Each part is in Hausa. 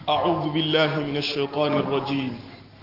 أعوذ بالله من الشيطان الرجيم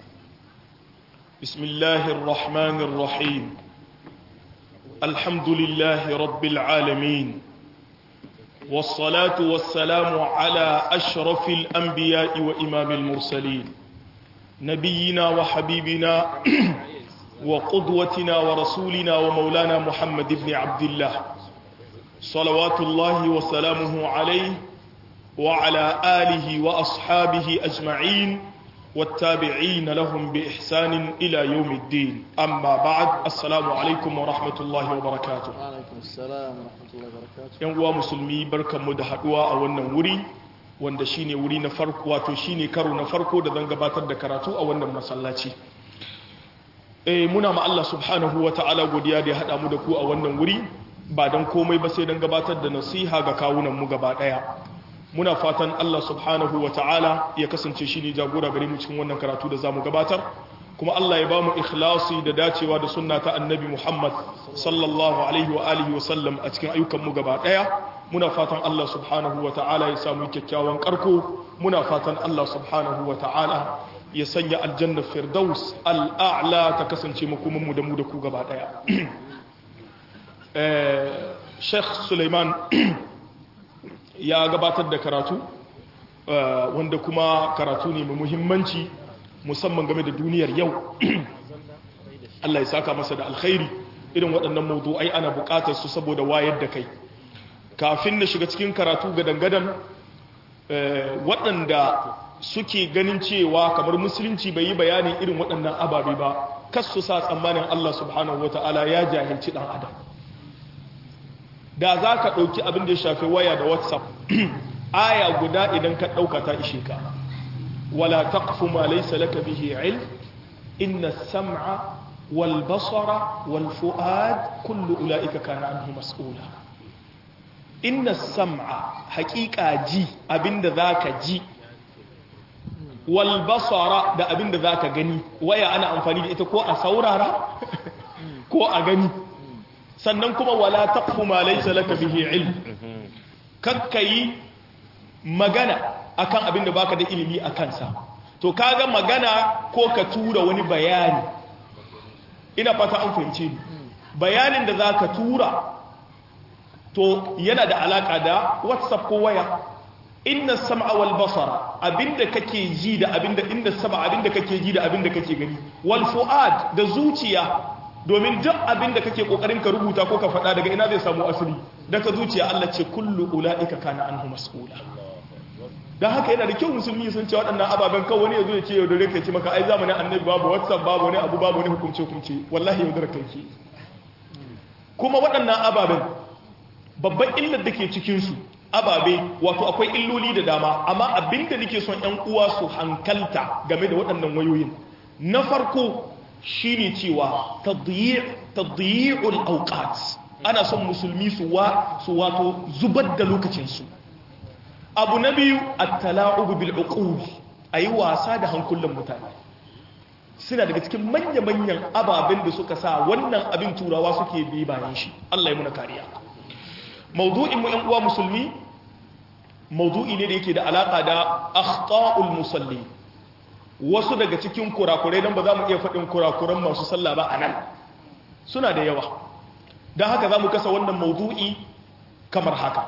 بسم الله الرحمن الرحيم الحمد لله رب العالمين والصلاة والسلام على أشرف الأنبياء وإمام المرسلين نبينا وحبيبنا وقدوتنا ورسولنا ومولانا محمد بن عبد الله صلوات الله وسلامه عليه وعلى آله وأصحابه أجمعين والتابعين لهم بإحسان إلى يوم الدين أما بعد السلام عليكم ورحمة الله وبركاته alaikum assalam wa rahmatullahi wa barakatuh yan uwa musulmi barkanmu da haduwa a wannan wuri wanda shine wuri na farko wato shine karo na farko da zan gabatar da karatu a wannan masallaci eh muna ma Allah subhanahu ta'ala godiya da ya hada mu da ku a wannan wuri ba dan komai ba sai dan gabatar da nasiha ga kawunan mu gaba daya muna fatan Allah subhanahu ta'ala ya kasance shine jagora gare mu cikin wannan karatu da zamu gabatar kuma Allah ya bamu ikhlasi da dacewa da sunna ta annabi Muhammad sallallahu alaihi wa alihi wa sallam a cikin ayyukan mu gaba daya muna fatan Allah subhanahu ta'ala ya samu kyakkyawan karko muna fatan Allah subhanahu ta'ala ya sanya aljanna firdaus al'a'la ta kasance makoman mu da mu da ku gaba daya eh Sheikh Suleiman ya gabatar da karatu wanda kuma karatu ne mai muhimmanci musamman game da duniyar yau Allah ya saka masa da alkhairi irin waɗannan mawdu'ai ana buƙatar su saboda wayar da kai kafin na shiga cikin karatu ga dangadan waɗanda suke ganin cewa kamar musulunci bai yi bayanin irin waɗannan ababe ba kas su sa tsammanin Allah subhanahu wata'ala ya jahilci ɗan adam da za ka ɗauki abin da ya shafi waya da whatsapp aya guda idan ka ɗauka ta ishe ka wala taqfu ma laysa laka bihi ilm inna as-sam'a wal basara wal fu'ad kullu ulaika kana anhu mas'ula inna as-sam'a haqiqa ji abinda zaka ji wal basara da abinda zaka gani waya ana amfani da ita ko a saurara ko a gani sannan kuma wala taqfu ma laysa laka bihi ilm kakkai magana akan abin da baka da ilimi a kansa to kaga magana ko ka tura wani bayani ina fata an fahimce ni bayanin da zaka tura to yana da alaka da whatsapp ko waya inna sam'a wal basara abinda kake ji da abinda inda sama abinda kake ji da abinda kake gani wal fuad da zuciya domin duk abin da kake kokarin ka rubuta ko ka faɗa daga ina zai samu asali daga zuciya Allah ce kullu ulaika kana anhu mas'ula dan haka yana da kyau musulmi sun ce waɗannan ababen kawai wani yazo ya ce yaudare kai ce maka ai zamanin annabi babu whatsapp babu wani abu babu wani hukunce hukunce wallahi yaudare kai ke kuma waɗannan ababen babban illar da ke cikin su ababe wato akwai illoli da dama amma abinda nake son ƴan uwa su hankalta game da waɗannan wayoyin na farko shine cewa tadyi'ul awqat ana son musulmi su wa su wato zubar da lokacinsu abu na biyu at-tala'ub bil uqul ayi wasa da hankulan mutane suna daga cikin manya-manyan ababen da suka sa wannan abin turawa suke bi bayan shi Allah ya muna kariya mawdu'in mu ɗan uwa musulmi mawdu'i ne da yake da alaka da akhta'ul musalli wasu daga cikin kurakurai don ba za mu iya faɗin kurakuran masu sallah ba a nan suna da yawa don haka za mu kasa wannan maudu'i kamar haka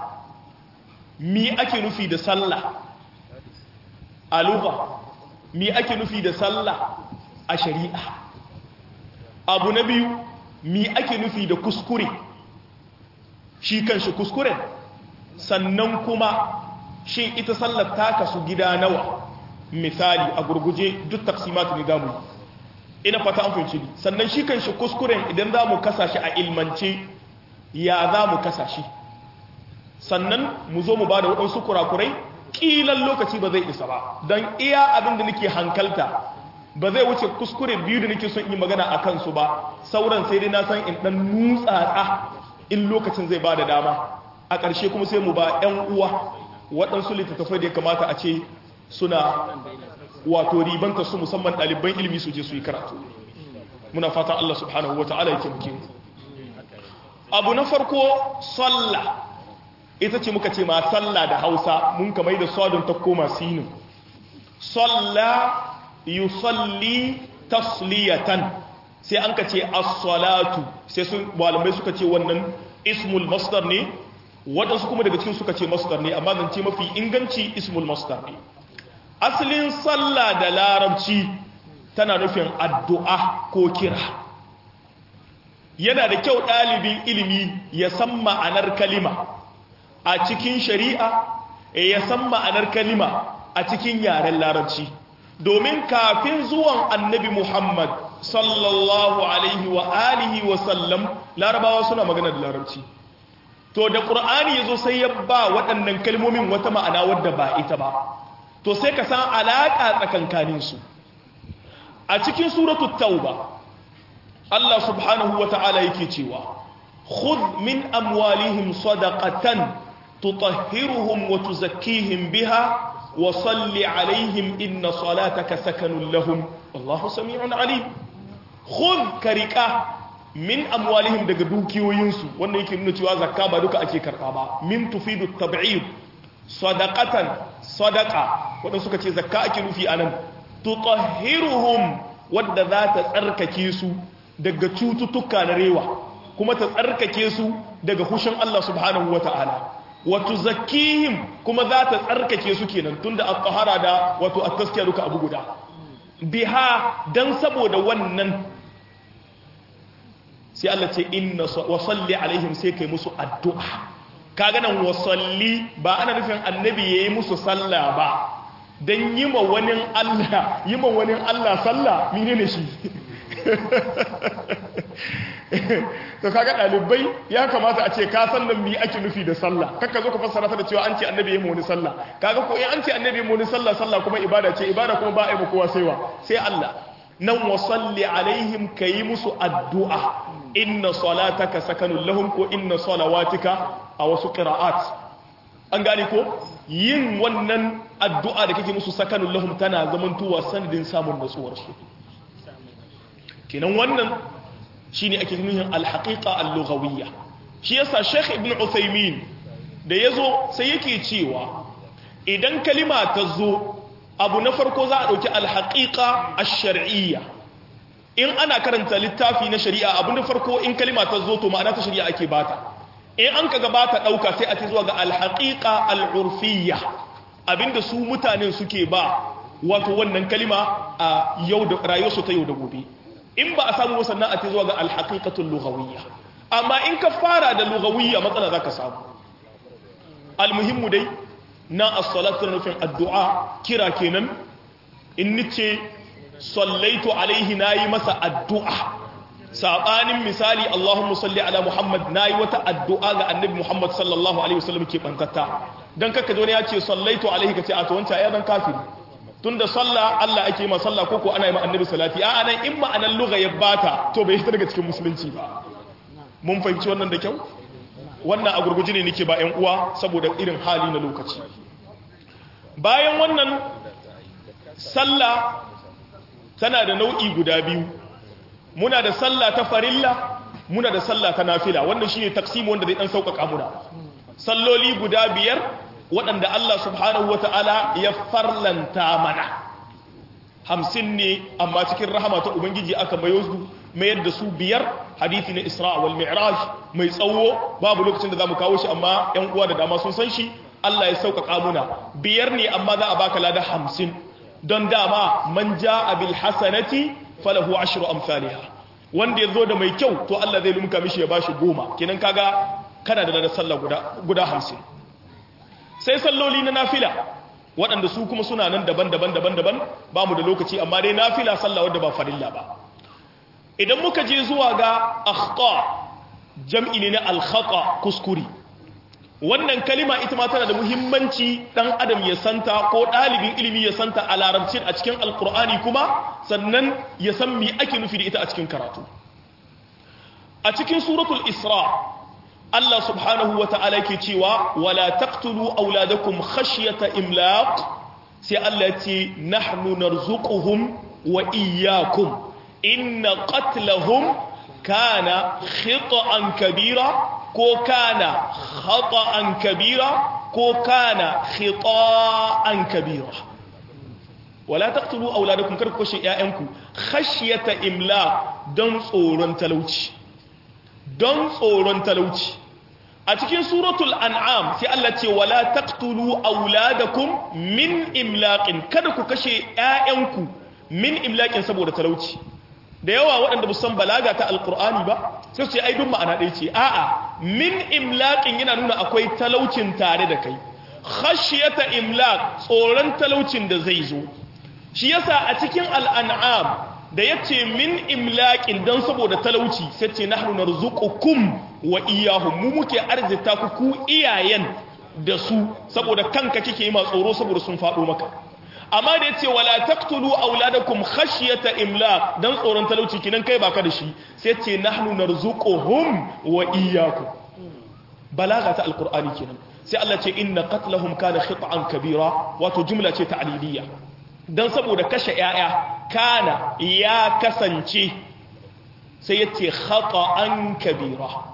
mi ake nufi da sallah a luga mi ake nufi da sallah a shari'a abu na biyu mi ake nufi da kuskure shi kan shi kuskuren sannan kuma shi ita sallar ta kasu gida nawa misali a gurguje duk tafsimatu ne zamu ina fata an fahimci ni sannan shi kan shi kuskuren idan za mu kasa shi a ilmance ya za mu kasa shi sannan mu zo mu ba da waɗansu kurakurai ƙilan lokaci ba zai isa ba don iya abin da nake hankalta ba zai wuce kuskure biyu da nake son yi magana a kansu ba sauran sai dai na san in ɗan nutsatsa in lokacin zai ba da dama a ƙarshe kuma sai mu ba 'yan uwa waɗansu littattafai da ya kamata a ce suna wato ribanta su musamman ɗaliban ilimi su je su yi karatu muna fatan Allah subhanahu wata'ala ya taimake mu abu na farko sallah ita ce muka ce ma sallah da hausa mun kamar da sodon ta koma sinin salla yusalli tasliyatan sai an ka ce as-salatu sai sun malamai suka ce wannan ismul masdar ne waɗansu kuma daga cikin suka ce masdar ne amma zance mafi inganci ismul masdar ne asalin sallah da larabci tana nufin addu'a ko kira yana da kyau ɗalibin ilimi ya san ma'anar kalima a cikin shari'a ya san ma'anar kalima a cikin yaren larabci domin kafin zuwan annabi muhammad sallallahu alaihi wa alihi wa sallam larabawa suna magana da larabci to da ƙur'ani ya zo sai ya ba waɗannan kalmomin wata ma'ana wadda ba ita ba to sai ka san alaƙa tsakankaninsu a cikin suratul tauba Allah subhanahu wa ta'ala yake cewa khudh min amwalihim sadaqatan tutahhiruhum wa tuzakkihim biha wa salli alaihim inna salataka sakanun lahum wallahu sami'un alim khudh karika min amwalihim daga dukiyoyinsu wanda yake nuna cewa zakka ba duka ake karba ba min tufidu tab'id sadaqatan sadaqa wanda suka ce zakka ake nufi anan tutahhiruhum wadda za ta tsarkake su daga cututtuka na rewa kuma ta tsarkake su daga hushin Allah subhanahu wata'ala wato zakihim kuma za ta tsarkake su kenan tunda at-tahara da wato at-taskiya duka abu guda biha dan saboda wannan sai Allah ce inna wa salli alaihim sai kai musu addu'a kaga nan wa salli ba ana nufin annabi yayi musu sallah ba dan yima wani Allah yima wani Allah sallah menene shi to kaga dalibai ya kamata a ce ka san nan me ake nufi da sallah kakka zo ka fassara ta da cewa an ce annabi yayi wani sallah kaga ko in an ce annabi yayi wani sallah sallah kuma ibada ce ibada kuma ba a yi ba kowa saiwa sai Allah nan wa salli alaihim kayi musu addu'a inna salataka sakanun lahum ko inna salawatika a wasu qira'at an gane ko yin wannan addu'a da kake musu sakanun lahum tana zamantowa sanadin samun natsuwar su kenan wannan shine ake nuhin alhaqiqa al-lughawiyya shi yasa Sheikh Ibn Uthaymeen da yazo sai yake cewa idan kalima ta zo abu na farko za a dauki alhaqiqa ash-shar'iyya in ana karanta littafi na shari'a abu na farko in kalima ta zo to ma'ana ta shari'a ake bata in an kaga bata dauka sai a ce zuwa ga alhaqiqa al-urfiyya abinda su mutanen suke ba wato wannan kalima a yau da rayuwarsu ta yau da gobe in ba a samu sannan a ce zuwa ga alhaqiqatul lughawiyya amma in ka fara da lughawiyya matsala zaka samu almuhimmu dai na as-salatu nufin addu'a kira kenan in nice sallaitu alaihi nayi masa addu'a sabanin misali Allahumma salli ala Muhammad nayi wata addu'a ga annabi Muhammad sallallahu alaihi wasallam ke bantata dan kaka zo ne ya ce sallaitu alaihi kace a to wancan ya dan kafiri tunda sallah Allah ake ma sallah koko ana yi ma annabi salati a anan in ma'anan lugha ya bata to bai fita daga cikin musulunci ba mun fahimci wannan da kyau wannan a gurguji ne nake ba ƴan uwa saboda irin hali na lokaci bayan wannan sallah tana da nau'i guda biyu muna da sallah ta farilla muna da sallah ta nafila wannan shine taksimu wanda zai dan sauƙaƙa muna salloli guda biyar waɗanda Allah subhanahu wata'ala ya farlanta mana hamsin ne amma cikin rahama ta ubangiji aka mayo su mayar da su biyar hadithi na isra wal mi'raj mai tsawo babu lokacin da zamu kawo shi amma ƴan uwa da dama sun san shi Allah ya sauƙaƙa muna biyar ne amma za a baka lada hamsin don dama man ja'a bil hasanati falahu ashru amsalha wanda ya zo da mai kyau to Allah zai lumka mishi ya bashi goma kenan kaga kana da ladar sallah guda guda hamsin sai salloli na nafila waɗanda su kuma suna nan daban-daban daban-daban ba mu da lokaci amma dai nafila sallah wadda ba farilla ba idan muka je zuwa ga akhta jam'i ne na alkhata kuskuri wannan kalima ita ma tana da muhimmanci dan adam ya santa ko ɗalibin ilimi ya santa a larabcin a cikin alkur'ani kuma sannan ya san me ake nufi da ita a cikin karatu a cikin suratul isra Allah subhanahu wa ta'ala ke cewa wala taqtulu auladakum khashyata imlaq sai Allah ce nahnu narzuquhum wa iyyakum inna qatlahum kana khita'an kabira ko kana khata'an kabira ko kana khita'an kabira wala taqtulu auladakum kar ku kashe ƴaƴanku khashyata imla don tsoron talauci don tsoron talauci a cikin suratul an'am sai Allah ce wala taqtulu auladakum min imlaqin kada ku kashe ƴaƴanku min imlaqin saboda talauci da yawa waɗanda san balaga ta alqur'ani ba sai su ce ai duk ma'ana ɗaya ce a'a min imlaqin yana nuna akwai talaucin tare da kai khashiyata imlaq tsoron talaucin da zai zo shi yasa a cikin al'an'am da yace min imlaqin dan saboda talauci sai ce nahnu narzuqukum wa iyyahum mu muke arzita ku ku iyayen da su saboda kanka kike yi ma tsoro saboda sun fado maka amma da yace wala taqtulu auladakum khashyata imlaq dan tsoron talauci kinan kai baka da shi sai ce nahnu narzuquhum wa iyyakum balaga ta alqur'ani kenan sai Allah ce inna qatlahum kana khit'an kabira wato jumla ce ta'liliya dan saboda kashe yaya kana ya kasance sai yace khata'an kabira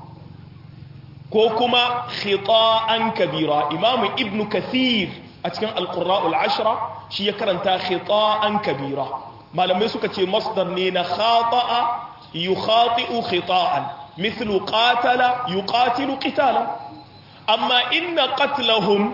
ko kuma khita'an kabira imamu ibnu kathir a cikin alqurra'ul ashra shi ya karanta khita'an kabira malamai suka ce masdar ne na khata'a yukhati'u khita'an mithlu qatala yuqatilu qitala amma inna qatlahum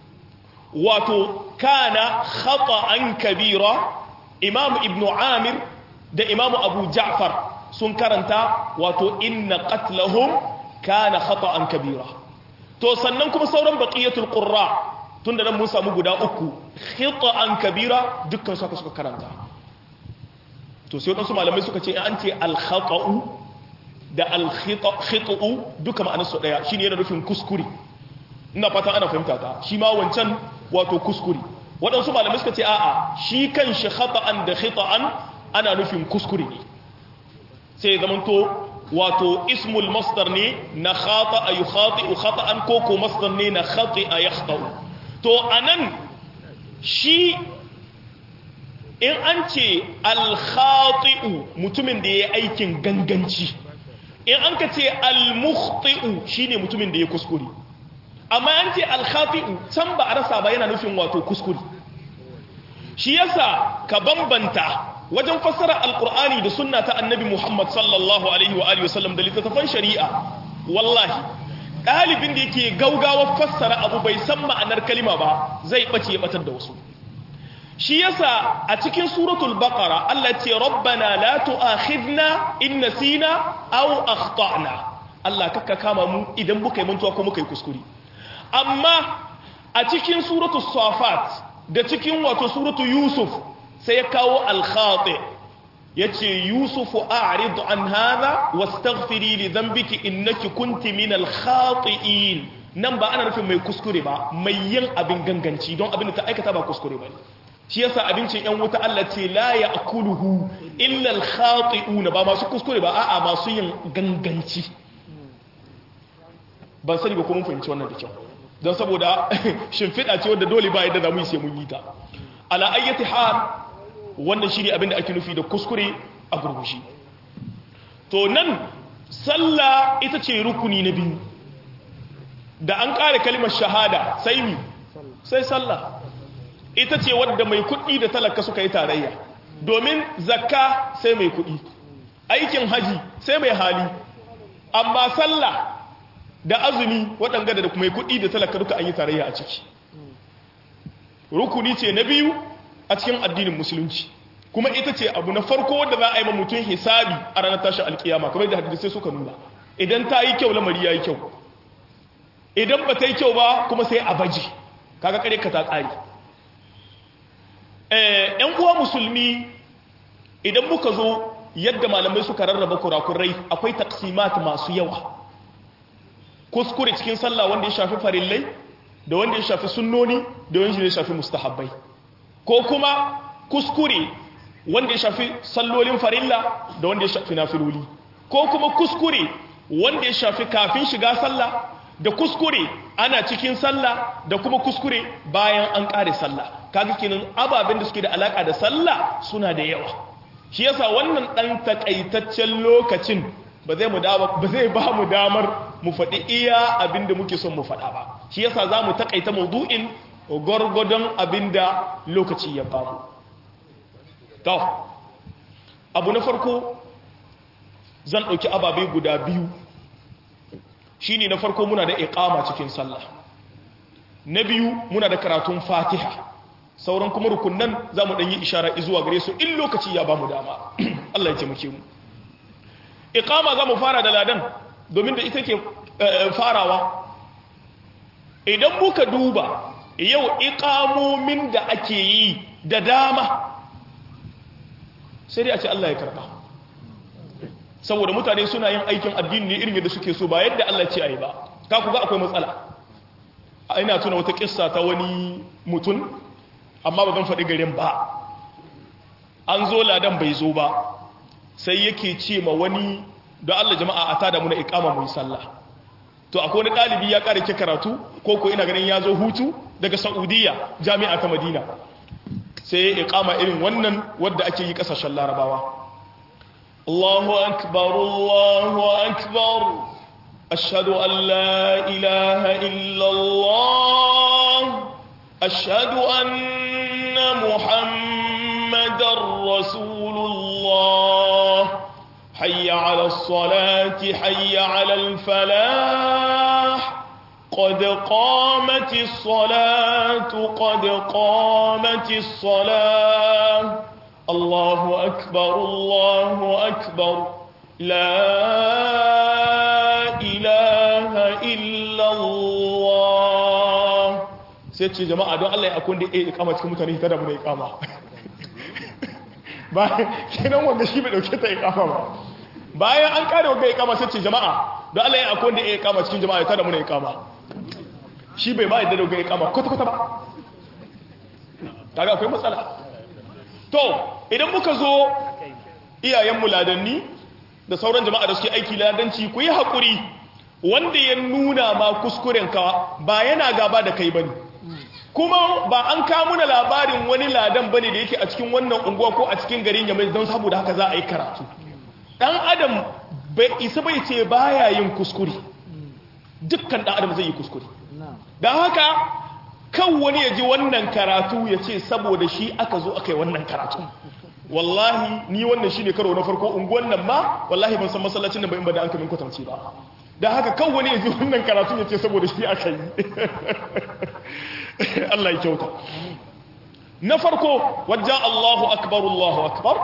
wato kana khata'an kabira imamu ibnu amir da imamu abu ja'far sun karanta wato inna qatlahum kana khata'an kabira to sannan kuma sauran baqiyatul qurra tunda nan mun samu guda uku khata'an kabira dukkan su suka karanta to sai wadansu malamai suka ce an ce al khata'u da al khita'u duka ma'anar su daya shine yana nufin kuskure ina fata ana fahimta ta shi ma wancan wato kuskure wadansu malamai suka ce a'a shi kan shi khata'an da khita'an ana nufin kuskure ne sai zamanto wato ismul masdar ne na khata a yi khati'u khata'an ko ko masdar ne na khati'a ya khata'u to anan shi in an ce al-khati'u mutumin da ya yi aikin ganganci in an ka ce al-mukhti'u shine mutumin da ya kuskure amma an ce al-khati'u can ba a rasa ba yana nufin wato kuskure shi yasa ka bambanta wajen fassara alkur'ani da sunna ta annabi muhammad sallallahu alaihi wa alihi wasallam da littattafan shari'a wallahi ɗalibin da yake gaugawa fassara abu bai san ma'anar kalima ba zai ɓace ya ɓatar da wasu shi yasa a cikin suratul baqara Allah ce rabbana la tu'akhidna in nasina aw akhtana Allah kakka kama mu idan muka yi mantuwa ko muka yi kuskure amma a cikin suratul safat da cikin wato suratul yusuf sai ya kawo alkhati ya ce yusufu a'rid an hadha wastaghfiri li dhanbiki innaki kunti min alkhati'in nan ba ana nufin mai kuskure ba mai yin abin ganganci don abin da ta aikata ba kuskure ba shi yasa abincin yan wuta Allah ce la ya'kuluhu illa alkhati'un ba masu kuskure ba a'a masu yin ganganci ban sani ba ko mun fahimci wannan da kyau don saboda shimfiɗa ce wadda dole ba yadda za mu yi sai mun yi ta ala ayyati hal wannan shi ne abinda ake nufi da kuskure a gurgushi to nan sallah ita ce rukuni na biyu da an ƙare kalimar shahada sai mi sai sallah ita ce wadda mai kuɗi da talaka suka yi tarayya domin zakka sai mai kuɗi aikin haji sai mai hali amma sallah da azumi waɗanga da mai kuɗi da talaka duka an yi tarayya a ciki rukuni ce na biyu a cikin addinin musulunci kuma ita ce abu na farko wanda za a yi mutum hisabi a ranar tashin alkiyama kamar da hadisai suka nuna idan ta yi kyau lamari ya yi kyau idan ba ta yi kyau ba kuma sai a baji kaga kare ka ta tsari yan uwa musulmi idan muka zo yadda malamai suka rarraba kurakurai akwai taksimat masu yawa kuskure cikin sallah wanda ya shafi farillai da wanda ya shafi sunnoni da wanda ya shafi mustahabbai ko kuma kuskure wanda ya shafi sallolin farilla da wanda ya shafi nafiloli ko kuma kuskure wanda ya shafi kafin shiga sallah da kuskure ana cikin sallah da kuma kuskure bayan an kare sallah kaga kenan ababen da suke da alaka da sallah suna da yawa shi yasa wannan dan takaitaccen lokacin ba zai mu ba zai ba mu damar mu faɗi iya abinda muke son mu faɗa ba shi yasa za mu takaita maudu'in gwargwadon abinda lokaci ya bamu to abu na farko zan ɗauki ababe guda biyu shine na farko muna da iqama cikin sallah na biyu muna da karatun fatiha sauran kuma rukunan za mu ɗanyi ishara zuwa gare su in lokaci ya ba mu dama Allah ya taimake mu iqama za mu fara da ladan domin da ita ke farawa idan muka duba yau iqamomin da ake yi da dama sai dai a ce Allah ya karba saboda mutane suna yin aikin addini ne irin yadda suke so ba yadda Allah ce ayi ba ka ku ga akwai matsala ina tuna wata kissa ta wani mutum amma ba zan faɗi garin ba an zo ladan bai zo ba sai yake ce ma wani don Allah jama'a a tada muna ikama mu sallah to akwai wani ɗalibi ya ƙara ke karatu ko ko ina ganin ya zo hutu daga Saudiya jami'a ta Madina sai ikama irin wannan wadda ake yi ƙasashen Larabawa Allahu akbar Allahu akbar ashhadu an la ilaha illa Allah ashhadu anna Muhammadar Rasulullah حي على الصلاة حي على الفلاح قد قامت الصلاة قد قامت الصلاة الله أكبر الله أكبر لا إله إلا الله سيتشي جماعة دون الله يكون دي إيه إقامة كمتاني تدى من إقامة ba kenan wanda shi bai dauke ta ikama ba bayan an kare wanda ikama sai ce jama'a don Allah ya akwai wanda ya ikama cikin jama'a ya tada muna ikama shi bai ba yadda da ikama kwata kwata ba kaga akwai matsala to idan muka zo iyayen muladanni da sauran jama'a da suke aiki ladanci ku yi haƙuri wanda ya nuna ma kuskurenka ba yana gaba da kai bane kuma ba an kamuna labarin wani ladan bane da yake a cikin wannan unguwa ko a cikin garin yamai don saboda haka za a yi karatu dan adam bai isa bai ce baya yin kuskure dukkan dan adam zai yi kuskure don haka kan wani ya ji wannan karatu ya ce saboda shi aka zo aka yi wannan karatu wallahi ni wannan shi ne karo na farko unguwan nan ma wallahi ban san masallacin nan ba in ba da an kamin kwatamci ba da haka kan wani ya ji wannan karatu ya ce saboda shi aka yi Allah ya kyauta na farko wajen Allahu akbar Allahu akbar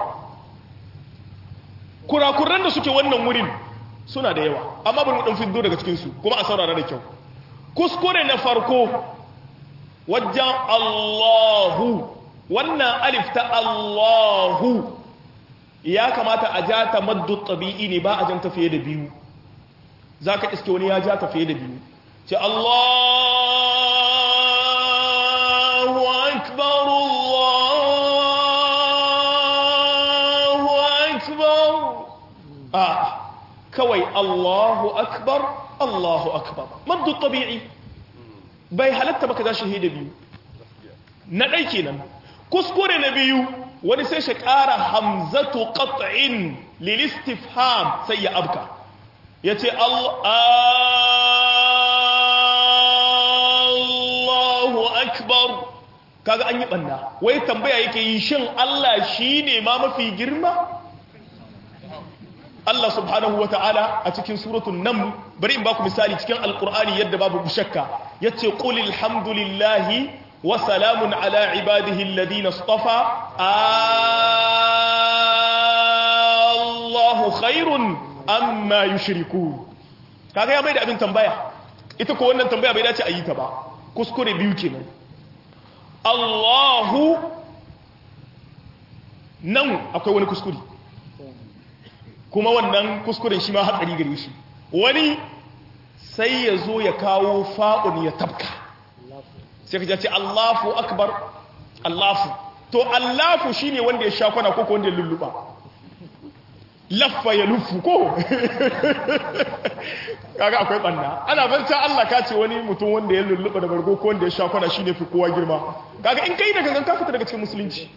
kurakuran da suke wannan wurin suna da yawa amma bari mu dan fiddo daga cikin su kuma a saurara da kyau kuskure na farko wajen Allahu wannan alif ta Allahu ya kamata a ja ta maddu tabi'i ne ba a jan tafiye da biyu zaka iske wani ya ja tafiye da biyu ce Allahu akbar Allahu akbar a kawai Allahu akbar Allahu akbar maddu tabi'i bai halatta baka za shahida biyu na ɗai kenan kuskure na biyu wani sai shi ƙara hamzatu qat'in lil istifham sai ya abka yace Allahu akbar kaga an yi banna wai tambaya yake yi shin Allah shine ma mafi girma Allah subhanahu wata'ala a cikin suratul naml bari in baku misali cikin alqur'ani yadda babu shakka yace qul alhamdulillahi wa salamun ala ibadihi alladhina istafa Allahu khairun amma yushriku kaga ya mai da abin tambaya ita ko wannan tambaya bai dace a yi ta ba kuskure biyu kenan Allahu nan akwai wani kuskure kuma wannan kuskuren shi ma hatsari gare shi wani sai ya zo ya kawo fa'un ya tabka sai ka ce Allahu akbar Allahu to Allahu shine wanda ya sha kwana ko wanda ya lulluba laffa ya lufu ko kaga akwai banna ana banta Allah ka ce wani mutum wanda ya lulluba da bargo ko wanda ya sha kwana shine fi kowa girma kaga in kai daga ganka fita daga cikin musulunci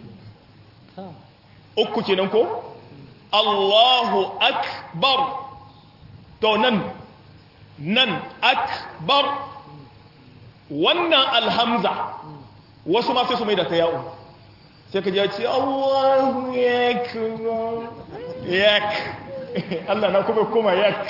uku kenan ko Allahu akbar to nan nan akbar wannan alhamza wasu ma sai su mai da ta ya'u sai ka ji ya ce Allahu yakbar yak Allah na kuma kuma yak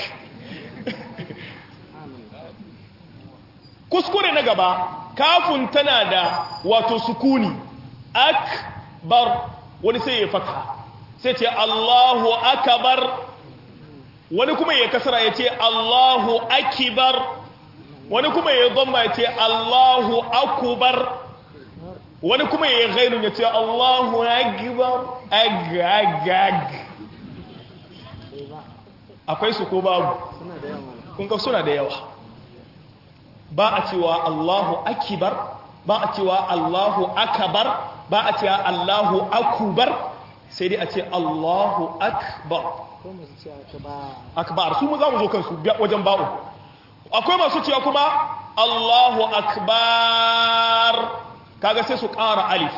kuskure na gaba kafin tana da wato sukuni akbar wani sai ya fata sai ce Allahu akbar wani kuma ya kasara ya ce Allahu akibar wani kuma ya zamba ya ce Allahu akubar wani kuma ya gainu ya ce Allahu akbar ag ag ag akwai su ko babu suna da yawa kun ga suna da yawa ba a cewa Allahu akibar ba a cewa Allahu akabar ba a cewa Allahu akubar sai dai a ce Allahu akbar ko masu cewa ta ba akbar su mu za mu zo kansu biya- wajen ba'u akwai masu cewa kuma Allahu akbar kaga sai su ƙara alif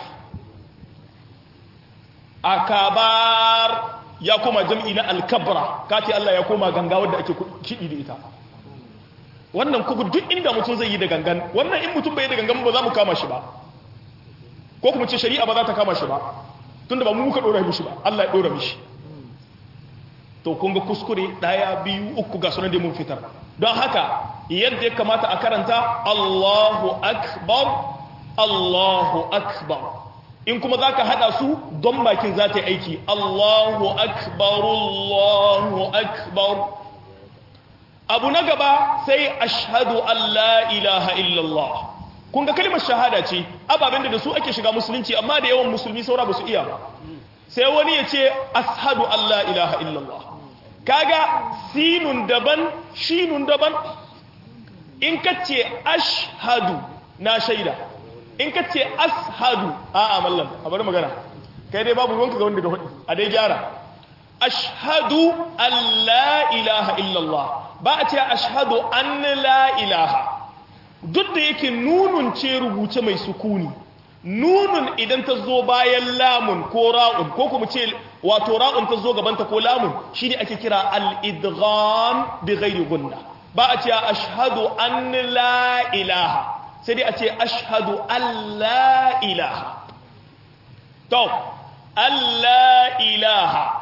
akabar ya koma jam'i na alkabra kace Allah ya koma ganga wadda ake kiɗi da ita wannan kuku duk inda mutum zai yi da gangan wannan in mutum bai yi da gangan ba za mu kama shi ba ko kuma ce shari'a ba za ta kama shi ba tunda ba mu muka dora mishi ba Allah ya dora mishi to kun ga kuskure daya biyu uku ga sunan da mun fitar don haka yadda ya kamata a karanta Allahu akbar Allahu akbar in kuma zaka hada su don bakin za ta yi aiki Allahu akbar Allahu akbar abu na gaba sai ashhadu an la ilaha illallah kun ga kalmar shahada ce ababen da su ake shiga musulunci amma da yawan musulmi saura ba su iya ba sai wani ya ce ashadu an la ilaha illallah kaga sinun daban shinun daban in ka ce ashhadu na shaida in ka ce ashadu a'a mallam a bari magana kai dai babu ruwanka ga wanda ga hudu a dai gyara ashhadu an la ilaha illallah ba a ce ashhadu an la ilaha duk da yake nunun ce rubuce mai sukuni nunun idan ta zo bayan lamun ko ra'un ko kuma ce wato ra'un ta zo gabanta ko lamun shi ne ake kira al-idgham bi ghairi gunna ba a ce ashhadu an la ilaha sai dai a ce ashhadu an la ilaha to an la ilaha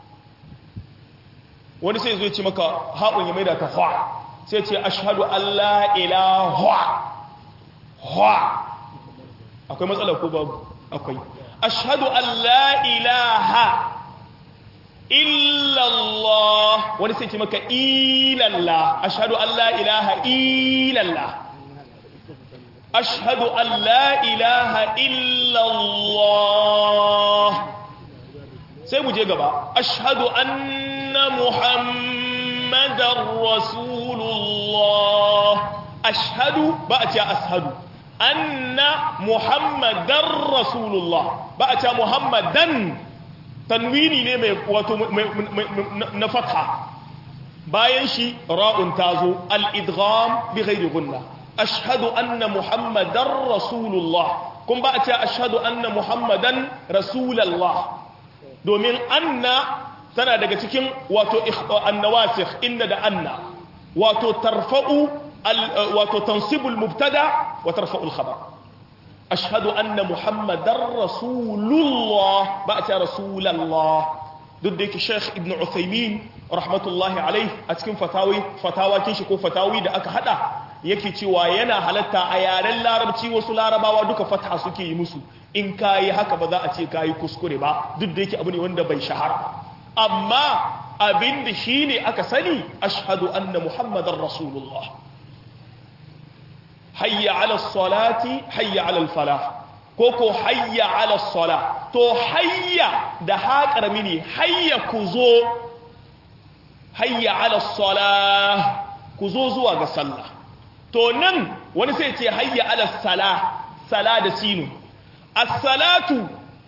wani sai zo ya ce maka haƙun ya maida ta hwa sai ce ashhadu an la ilaha hwa akwai matsala ko babu akwai ashhadu an la ilaha illallah wani sai ce maka ilallah ashhadu an la ilaha illallah ashhadu an la ilaha illallah sai mu je gaba ashhadu anna muhammadar rasulullah ashhadu ba a ce ashadu anna muhammadar rasulullah ba a ce muhammadan tanwini ne mai wato na fatha bayan shi ra'un tazo al-idgham bi ghairi gunna ashhadu anna muhammadar rasulullah kun ba a ce ashhadu anna muhammadan rasulallah domin anna tana daga cikin wato annawasikh inda da anna wato tarfa'u wato tansibul mubtada wa tarfa'ul khabar ashhadu anna muhammadar rasulullah ba ta rasulallah duk da yake sheikh ibn uthaymin rahmatullahi alaih a cikin fatawi fatawakin shi ko fatawi da aka hada yake cewa yana halatta a yaren larabci wasu larabawa duka fatha suke yi musu in kayi haka ba za a ce kayi kuskure ba duk da yake abu ne wanda bai shahara amma abin da shi ne aka sani ashhadu anna muhammadar rasulullah hayya ala salati hayya ala falah ko ko hayya ala sala to hayya da haƙar mini hayya ku zo hayya ala sala ku zo zuwa ga sallah to nan wani sai ce hayya ala sala sala da sinu as-salatu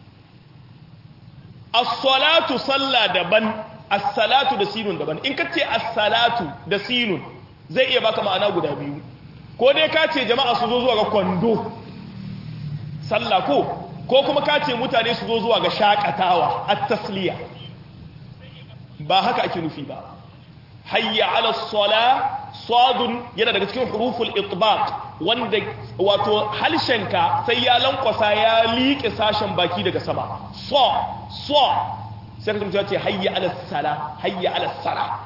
as-salatu salla daban as-salatu da sinun daban in kace as-salatu da sinun zai iya baka ma'ana guda biyu ko dai ka ce jama'a su zo zuwa ga kwando sallah ko ko kuma ka ce mutane su zo zuwa ga shakatawa at-tasliya ba haka ake nufi ba hayya ala sala sadun yana daga cikin huruful itbaq wanda wato halshenka sai ya lankwasa ya liƙe sashen baki daga sama so so sai ka mutum ce hayya ala sala hayya ala sala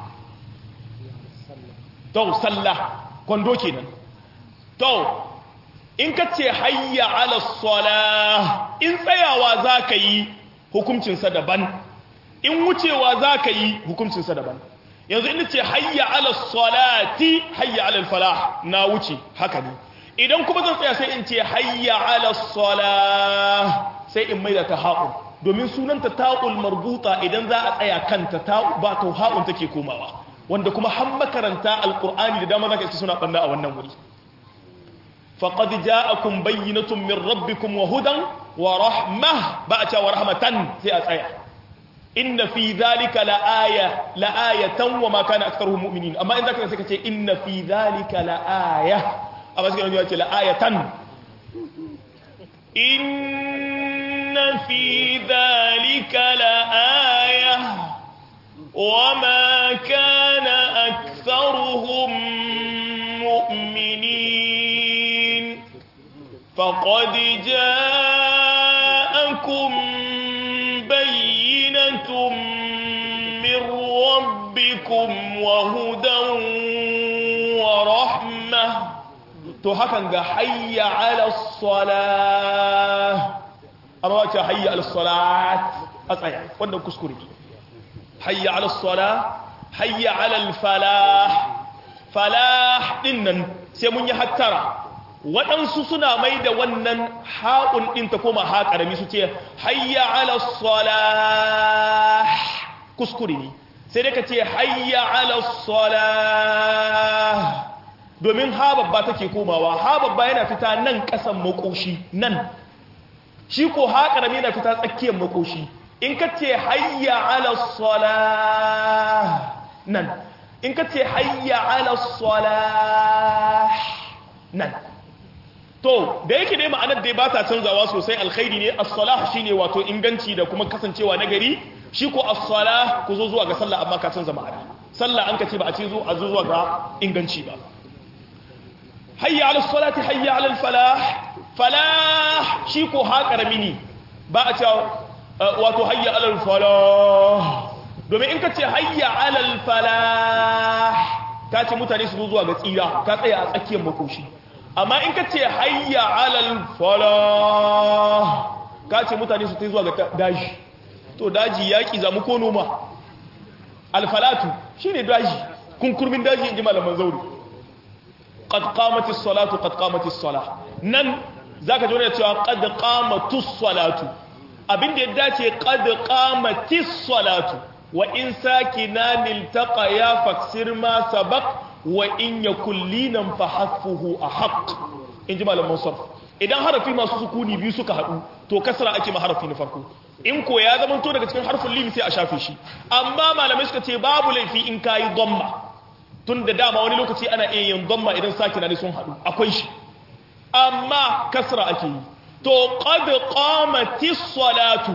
to sallah kwando kenan to in ka ce hayya ala sala in tsayawa za ka yi hukuncinsa daban in wucewa za ka yi hukuncinsa daban yanzu inda ce hayya ala salati hayya ala falah na wuce haka ne idan kuma zan tsaya sai in ce hayya ala salah sai in maida ta haƙun domin sunanta ta'ul marbuta idan za a tsaya kanta ta ba ta haƙun take komawa wanda kuma har makaranta alqur'ani da dama zaka iska suna banda a wannan wuri faqad ja'akum bayyinatun min rabbikum wa hudan wa rahmah ba a cewa rahmatan sai a tsaya inna fi dhalika la'aya la'ayatan wa ma kana aktharuhum mu'minin amma in zaka sai ka ce inna fi dhalika la'aya amma sai ka ce la'ayatan inna fi dhalika la'aya wa ma kana aktharuhum mu'minin faqad ja'akum بينة من ربكم وهدى ورحمة to hakan ga hayya ala salah amma wace hayya ala salat a tsaya wannan kuskure hayya ala salah hayya ala falah falah din nan sai mun yi hattara waɗansu suna mai da wannan haƙun ɗin ta koma ha ƙarami su ce hayya ala salah kuskure ne sai dai ka ce hayya ala salah domin ha babba take komawa ha babba yana fita nan ƙasan makoshi nan shi ko ha ƙarami yana fita tsakiyar makoshi in ka ce hayya ala salah nan in ka ce hayya ala salah nan to da yake dai ma'anar dai ba ta canzawa sosai alkhairi ne as-salah shine wato inganci da kuma kasancewa nagari shi ko as-salah ku zo zuwa ga sallah amma ka canza ma'ana sallah an kace ba a ce zo a zo zuwa ga inganci ba hayya 'ala as-salati hayya 'ala al-falah falah shi ko ha karami ne ba a ce wato hayya 'ala al-falah domin in kace hayya 'ala al-falah ka ce mutane su zo zuwa ga tsira ka tsaya a tsakiyar makoshi amma in ka ce hayya alal fala ka ce mutane su ta zuwa ga daji to daji yaƙi zamu ko noma alfalatu shi ne daji kunkurmin daji in ji malaman zauri qad qamatis salatu qad qamatis sala nan zaka ji wani cewa qad qamatus salatu abinda ya dace qad qamatis salatu wa in sakinan iltaqa ya faksir ma sabaq wa in ya kullinan fa hasfuhu a haƙ in ji malaman sarf idan harafi masu sukuni biyu suka haɗu to kasra ake ma harafi na farko in ko ya zama to daga cikin harfin lim sai a shafe shi amma malamai suka ce babu laifi in kayi dhamma tun da dama wani lokaci ana iya yin dhamma idan sakina ne sun haɗu akwai shi amma kasra ake yi to qad qamatis salatu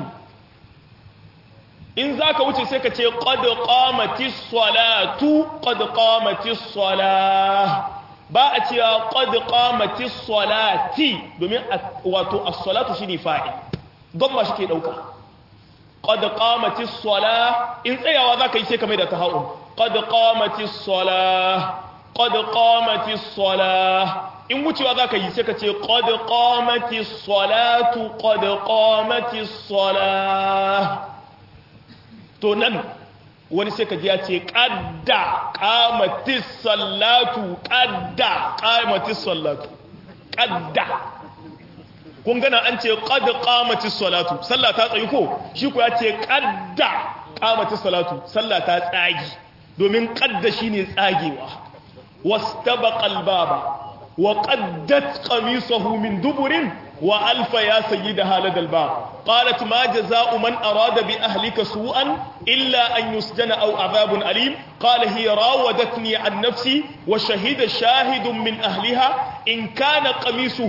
in za ka wuce sai ka ce ƙad ƙamati salatu ƙad ƙamati sala ba a cewa ƙad ƙamati salati domin wato as-salatu shi ne fa'i don ma shi ke ɗauka ƙad ƙamati sala in tsayawa za ka yi sai ka mai da ta haɗu ƙad ƙamati sala ƙad ƙamati sala in wucewa za ka yi sai ka ce ƙad ƙamati salatu ƙad ƙamati sala to nan wani sai ka ji ya ce ƙadda ƙamatis sallatu ƙadda ƙamatis sallatu ƙadda kun gana an ce ƙadda ƙamatis sallatu sallah ta tsayi ko shi ku ya ce ƙadda ƙamatis sallatu sallah ta tsagi domin ƙadda shi ne tsagewa wasu taba ƙalbaba wa ƙaddat ƙamisahu min duburin وألف يا سيدها لدى الباب قالت ما جزاء من أراد بأهلك سوءا إلا أن يسجن أو عذاب أليم قال هي راودتني عن نفسي وشهد شاهد من أهلها إن كان قميصه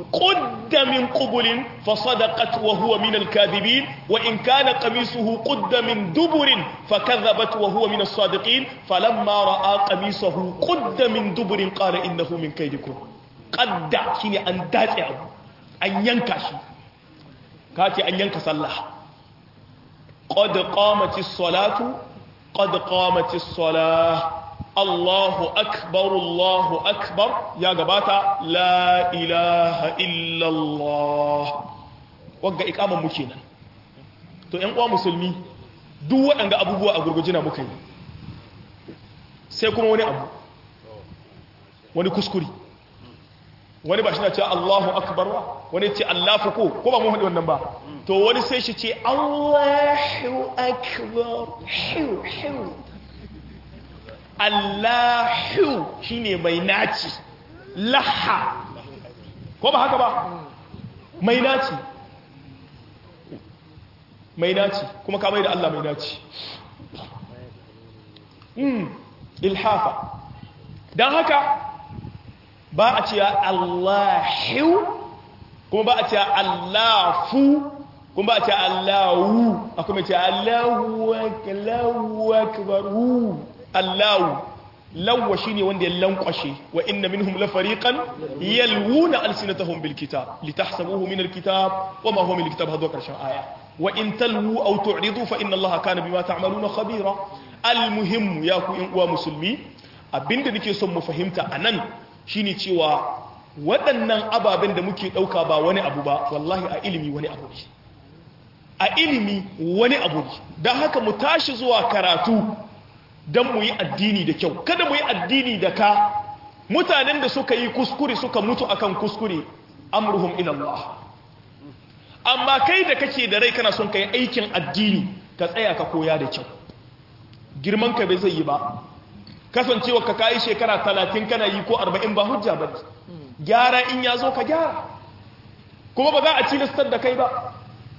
قد من قبل فصدقت وهو من الكاذبين وإن كان قميصه قد من دبر فكذبت وهو من الصادقين فلما رأى قميصه قد من دبر قال إنه من كيدكم قد شيني أن داتع أن ينكشي كاتي أن ينكس الله قد قامت الصلاة قد قامت الصلاة الله أكبر الله أكبر يا جباتا لا إله إلا الله wagga ikaman muke nan to ƴan uwa musulmi duk waɗanda abubuwa a gurgujina muka yi sai kuma wani abu wani kuskuri wani ba shi na ce Allahu akbar ba wani ce Allahu ko ko ba mu haɗi wannan ba to wani sai shi ce Allahu akbar hiu hiu Allahu shine mai naci laha ko ba haka ba mai naci mai naci kuma ka mai da Allah mai naci mm ilhafa dan haka ba a cewa Allahu kuma ba a cewa Allahu kuma ba a cewa Allahu akwai mai cewa Allahu akbar Allahu lawwa shine wanda ya lankwashe wa inna minhum la fariqan yalwuna alsinatahum bil kitab litahsabuhu min al kitab wa ma huwa min al kitab hadu karshen aya wa in talwu aw tu'ridu fa inna allaha kana bima ta'maluna khabira al muhim ya ku in uwa musulmi abinda nake son mu fahimta anan shine cewa waɗannan ababen da muke ɗauka ba wani abu ba wallahi a ilimi wani abu ne a ilimi wani abu ne don haka mu tashi zuwa karatu don mu yi addini da kyau kada mu yi addini da ka mutanen da suka yi kuskure suka mutu akan kuskure amruhum ila Allah amma kai da kake da rai kana son kai aikin addini ka tsaya ka koya da kyau girman ka bai zai yi ba kasancewa ka kai shekara 30 kana yi ko 40 ba hujja ba gyara in ya zo ka gyara kuma ba za a cilistar da kai ba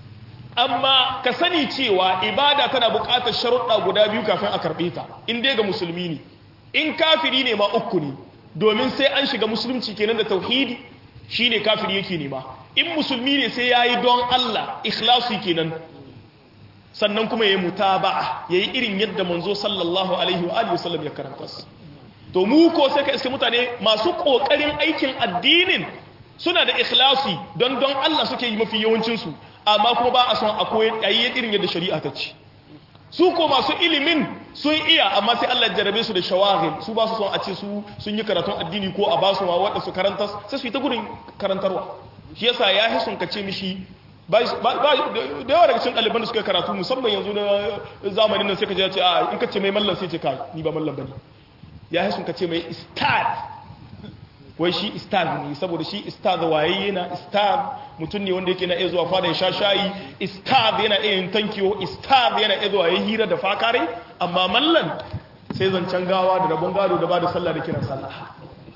amma ka sani cewa ibada tana buƙatar sharuɗa guda biyu kafin a karɓe ta in dai ga musulmi ne in kafiri ne ma uku ne domin sai an shiga musulunci kenan da tauhidi shine kafiri yake nema in musulmi ne sai yayi don Allah ikhlasi kenan sannan kuma yayi mutaba'a yayi irin yadda manzo sallallahu alaihi wa alihi wasallam ya karanta to mu ko sai ka iske mutane masu kokarin aikin addinin suna da ikhlasi don don Allah suke yi mafi yawancin su amma kuma ba a son a koyi ayi irin yadda shari'a ta ce su ko masu ilimin sun iya amma sai Allah jarabe su da shawagil su ba su son a ce su sun yi karatun addini ko a ba su wadda su karanta sai su yi ta gudun karantarwa shi yasa ya hi sun kace mishi ba da yawa daga cikin ɗaliban da suka karatu musamman yanzu na zamanin nan sai ka je ce a in ka ce mai mallan sai ce kai ni ba mallan bane ya hi sun kace mai istad wai shi istad ne saboda shi istad waye yana istad mutum ne wanda yake na iya zuwa fada ya sha shayi istad yana iya yin tankiyo istad yana iya zuwa ya hira da fakare amma mallan sai zancen gawa da rabon gado da ba da sallah da kiran sallah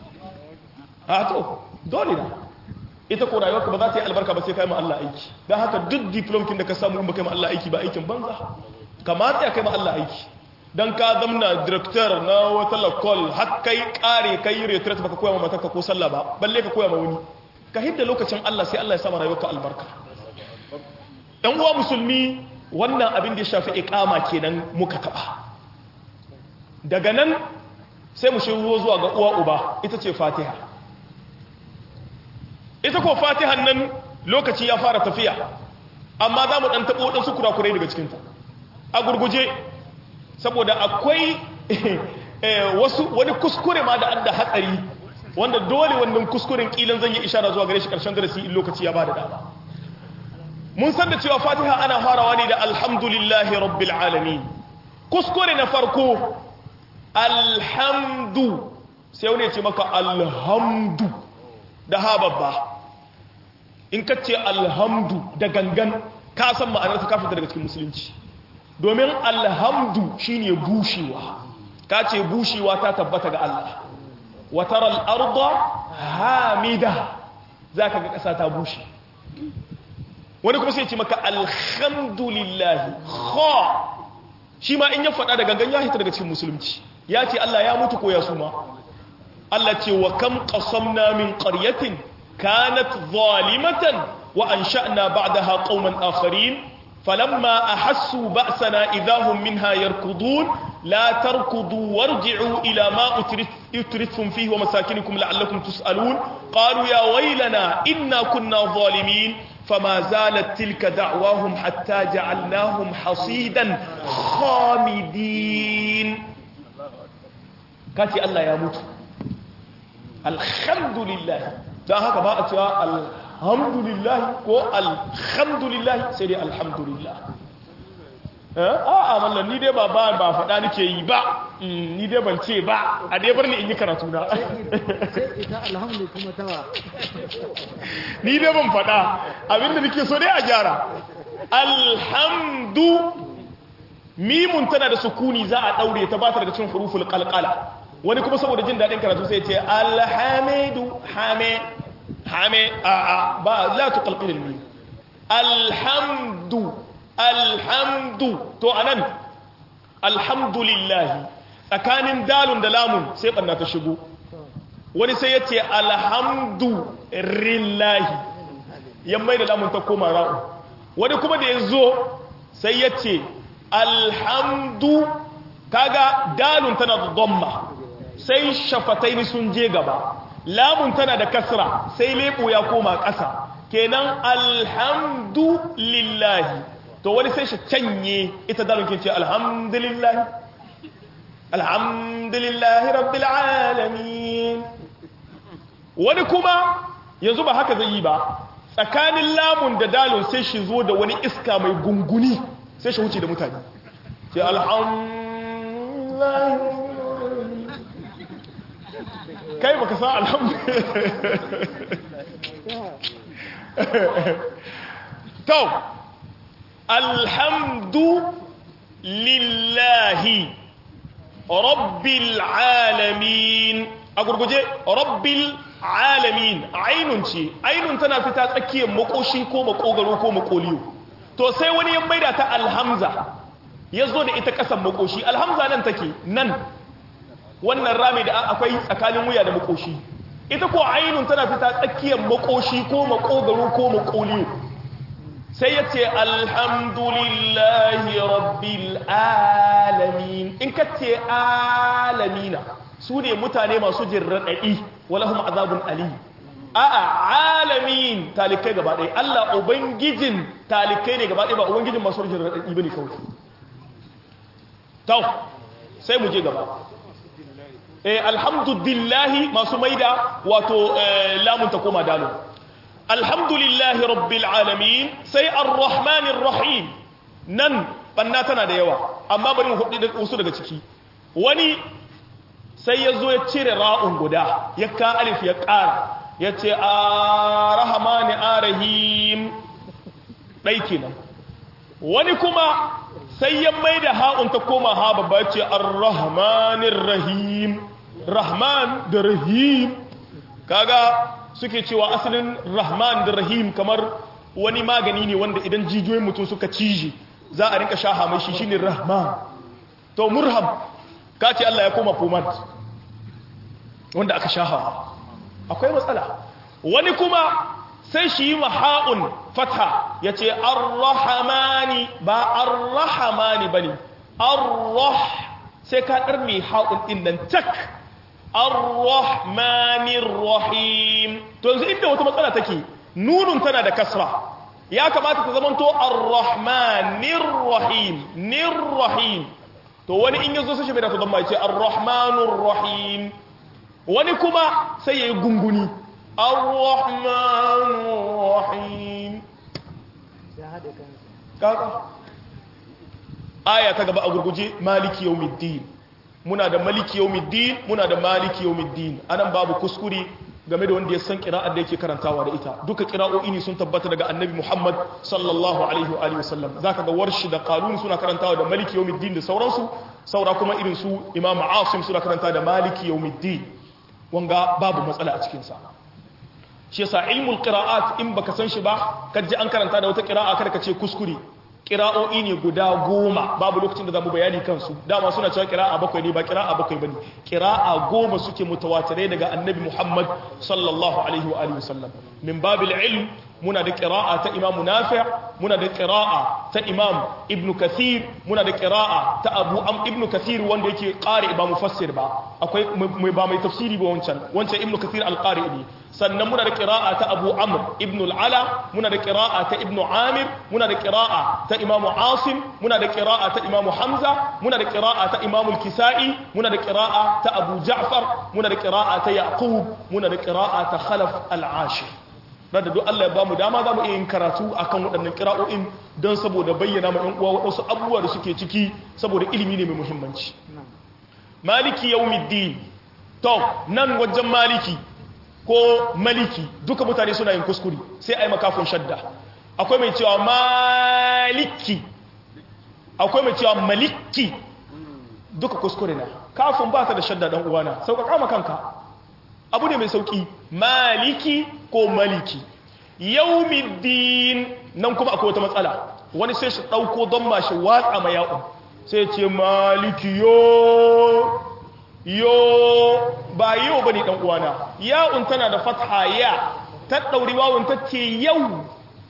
a to dole na ita ko rayuwarka ba za ta yi albarka ba sai kai ma Allah aiki don haka duk diplomkin da ka samu in ba kai ma Allah aiki ba aikin banza kamata ya kai ma Allah aiki don ka zamna director na wata lakol har kai kare kai retret baka koya ma matarka ko sallah ba balle ka koya ma wani ka hidda lokacin Allah sai Allah ya sama rayuwarka albarka dan uwa musulmi wannan abin da ya shafi iqama kenan muka taba daga nan sai mu shigo zuwa ga uwa uba ita ce Fatiha ita ko Fatihan nan lokaci ya fara tafiya amma za mu dan tabo wadansu kurakurai daga cikinta a gurguje saboda akwai wasu wani kuskure ma da an da hatsari wanda dole wannan kuskuren kilan zan yi ishara zuwa gare shi karshen darasi in lokaci ya bada dama mun san da cewa fatiha ana farawa ne da alhamdulillahi rabbil alamin kuskure na farko alhamdu sai wani ya ce maka alhamdu da ha babba in ka ce alhamdu da gangan ka san ma'anar ka fita daga cikin musulunci domin alhamdu shine bushewa ka ce bushewa ta tabbata ga Allah watar al'arda hamida za ka ga ƙasa ta bushe wani kuma sai ce maka alhamdulillahi ha shi ma in ya faɗa da gangan ya hita daga cikin musulunci ya ce Allah ya mutu ko ya suma Allah ce wa kam qasamna min qaryatin kanat zalimatan wa ansha'na ba'daha qauman akharin فلما أحسوا بأسنا إذا هم منها يركضون لا تركضوا وارجعوا إلى ما أترثتم فيه ومساكنكم لعلكم تسألون قالوا يا ويلنا إنا كنا ظالمين فما زالت تلك دعواهم حتى جعلناهم حصيدا خامدين كاتي الله يموت الحمد لله ده هكذا بقى alhamdulillah ko alhamdulillah sai dai alhamdulillah a'a mallan ni dai ba ba ba faɗa nake yi ba ni dai ban ce ba a dai bar ni in yi karatu na sai ita alhamdu kuma tawa ni dai ban faɗa abinda nake so dai a gyara alhamdu mimun tana da sukuni za a daure ta ba ta daga cikin huruful qalqala wani kuma saboda jin daɗin karatu sai ya ce alhamidu hame hame a a ba la tuqalqil al-mim alhamdu alhamdu to anan alhamdulillah tsakanin dalun da lamun sai banna ta shigo wani sai yace alhamdu lillahi yammai da lamun ta koma ra'u wani kuma da yazo sai yace alhamdu kaga dalun tana da dhamma sai shafataini sun je gaba lamun tana da kasra sai lebo ya koma ƙasa kenan alhamdu lillahi to wani sai shi canye ita dalon ke ce alhamdulillahi alhamdulillahi rabbil alamin wani kuma yanzu ba haka zai yi ba tsakanin lamun da dalon sai shi zo da wani iska mai gunguni sai shi wuce da mutane sai alhamdulillahi kai baka san alhamdulillah to alhamdu lillahi rabbil alamin a gurguje rabbil alamin ainun ce ainun tana fita tsakiyar makoshi ko makogaro ko makoliyo to sai wani ya maida ta alhamza ya zo da ita kasan makoshi alhamza nan take nan wannan rami da akwai tsakanin wuya da makoshi ita ko ainun tana fita tsakiyar makoshi ko makogaro ko makoliyo sai ya ce alhamdulillahi rabbil alamin in ka ce alamina su ne mutane masu jin raɗaɗi walahum azabun ali a'a alamin talikai gaba ɗaya Allah ubangijin talikai ne gaba ɗaya ba ubangijin masu jin raɗaɗi bane kawai tau sai mu je gaba eh alhamdulillahi masu maida wato lamun ta koma dalo alhamdulillahi rabbil alamin sai arrahmanir rahim nan banna tana da yawa amma bari mu hudu wasu daga ciki wani sai ya zo ya cire ra'un guda ya ka alif ya ƙara ya ce arrahmani arahim ɗai kenan wani kuma sai ya mai da ha'un ta koma ha babba ce arrahmanir rahim rahman da rahim kaga suke cewa asalin rahman da rahim kamar wani magani ne wanda idan jijiyoyin mutum suka cije za a rinka shaha mai shi shine rahman to murham ka ce Allah ya koma pomad wanda aka shaha akwai matsala wani kuma sai shi yi maha'un fatha ya ce arrahamani ba arrahamani ba ne arrah sai ka ɗar mai ha'un ɗin nan tak arrahmanir rahim to yanzu inda wata matsala take nunun tana da kasra ya kamata ta zamanto arrahmanir rahim nir rahim to wani in yazo sai shi bai da to mai ce arrahmanur rahim wani kuma sai yayi gunguni arrahmanur rahim ya haɗe kansa kaka aya ta gaba a gurguje maliki yawmiddin muna da maliki yawmiddin muna da maliki yawmiddin anan babu kuskure game da wanda ya san qira'ar da yake karantawa da ita duka qira'o'i ne sun tabbata daga annabi Muhammad sallallahu alaihi wa alihi wasallam zaka ga warshi da qalun suna karantawa da maliki yawmiddin da sauransu saura kuma irin su imam asim suna karantawa da maliki yawmiddin wanga babu matsala a cikin sa shi yasa ilmul qira'at in baka san shi ba kaje an karanta da wata qira'a kada ka ce kuskure kira'o'i ne guda goma babu lokacin da zamu bayani kansu dama suna cewa kira'a bakwai ne ba kira'a bakwai bane kira'a goma suke mutawatirai daga annabi Muhammad sallallahu alaihi wa alihi wasallam min babil ilm muna da kira'a ta imam nafi' muna da kira'a ta imam ibn kathir muna da kira'a ta abu am ibn kathir wanda yake qari ba mufassir ba akwai mai ba mai tafsiri ba wancan wancan ibn kathir al-qari ne sannan muna da kira'a ta abu amr ibn al-ala muna da kira'a ta ibn amir muna da kira'a ta imam asim muna da kira'a ta imam hamza muna da kira'a ta imam al-kisai muna da kira'a ta abu ja'far muna da kira'a ta yaqub muna da kira'a ta khalaf al-ashir da duk Allah ya bamu dama za mu iya yin karatu akan waɗannan kira'o'in don saboda bayyana ma ‘yan uwa waɗansu abubuwa da suke ciki saboda ilimi ne mai muhimmanci maliki yawmiddin to nan wajen maliki ko maliki duka mutane suna yin kuskure sai a yi makafin shadda akwai mai cewa maliki akwai mai cewa maliki duka kuskure na kafin ba ta da shadda ɗan uwana sauƙaƙa ma kanka abu ne mai sauƙi maliki ko maliki yaumiddin nan kuma akwai wata matsala wani sai shi ɗauko don ma shi watsa ma ya'un sai ce maliki yo yo ba yau ba ne ɗan'uwana ya'un tana da fatha ya ta ɗauri wawun ta ce yau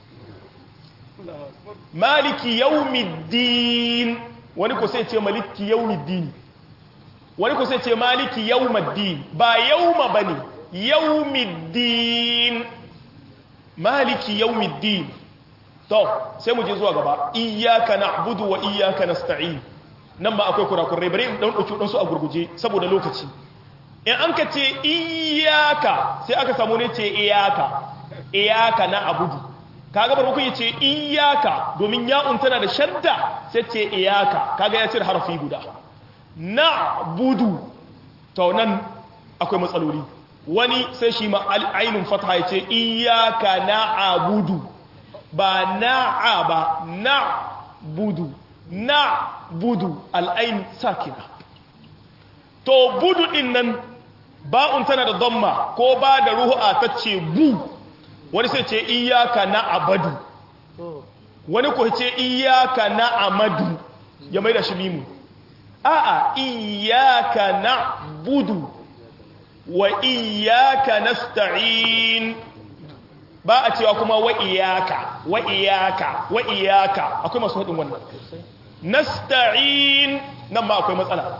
maliki yaumiddin wani ko sai ce maliki yaumiddin wani ko sai ce maliki yaumaddin ba yauma ba ne yaumiddin maliki yaumiddin to sai mu je zuwa gaba iyyaka na'budu wa iyyaka nasta'in nan ba akwai kurakurai bare in dan dauki dan su a gurguje saboda lokaci in an ka ce iyyaka sai aka samu ne ce iyyaka iyyaka na'budu kaga bar muku ce iyyaka domin ya'un tana da shadda sai ce iyyaka kaga ya cire harfi guda na'budu to nan akwai matsaloli wani sai shi ma ainun fatha ya ce iyaka na'budu ba na'a ba na'budu na'budu al'ain sakina to budu din nan ba'un tana da dhamma ko ba da ruhu'a ta ce bu wani sai ce iyaka na'abadu wani ko ce iyaka na'amadu ya mai da shi mimu a'a iyaka na'budu wa iyaka nasta'in ba a cewa kuma wa iyaka wa iyaka wa iyaka akwai masu hadin wannan nasta'in nan ma akwai matsala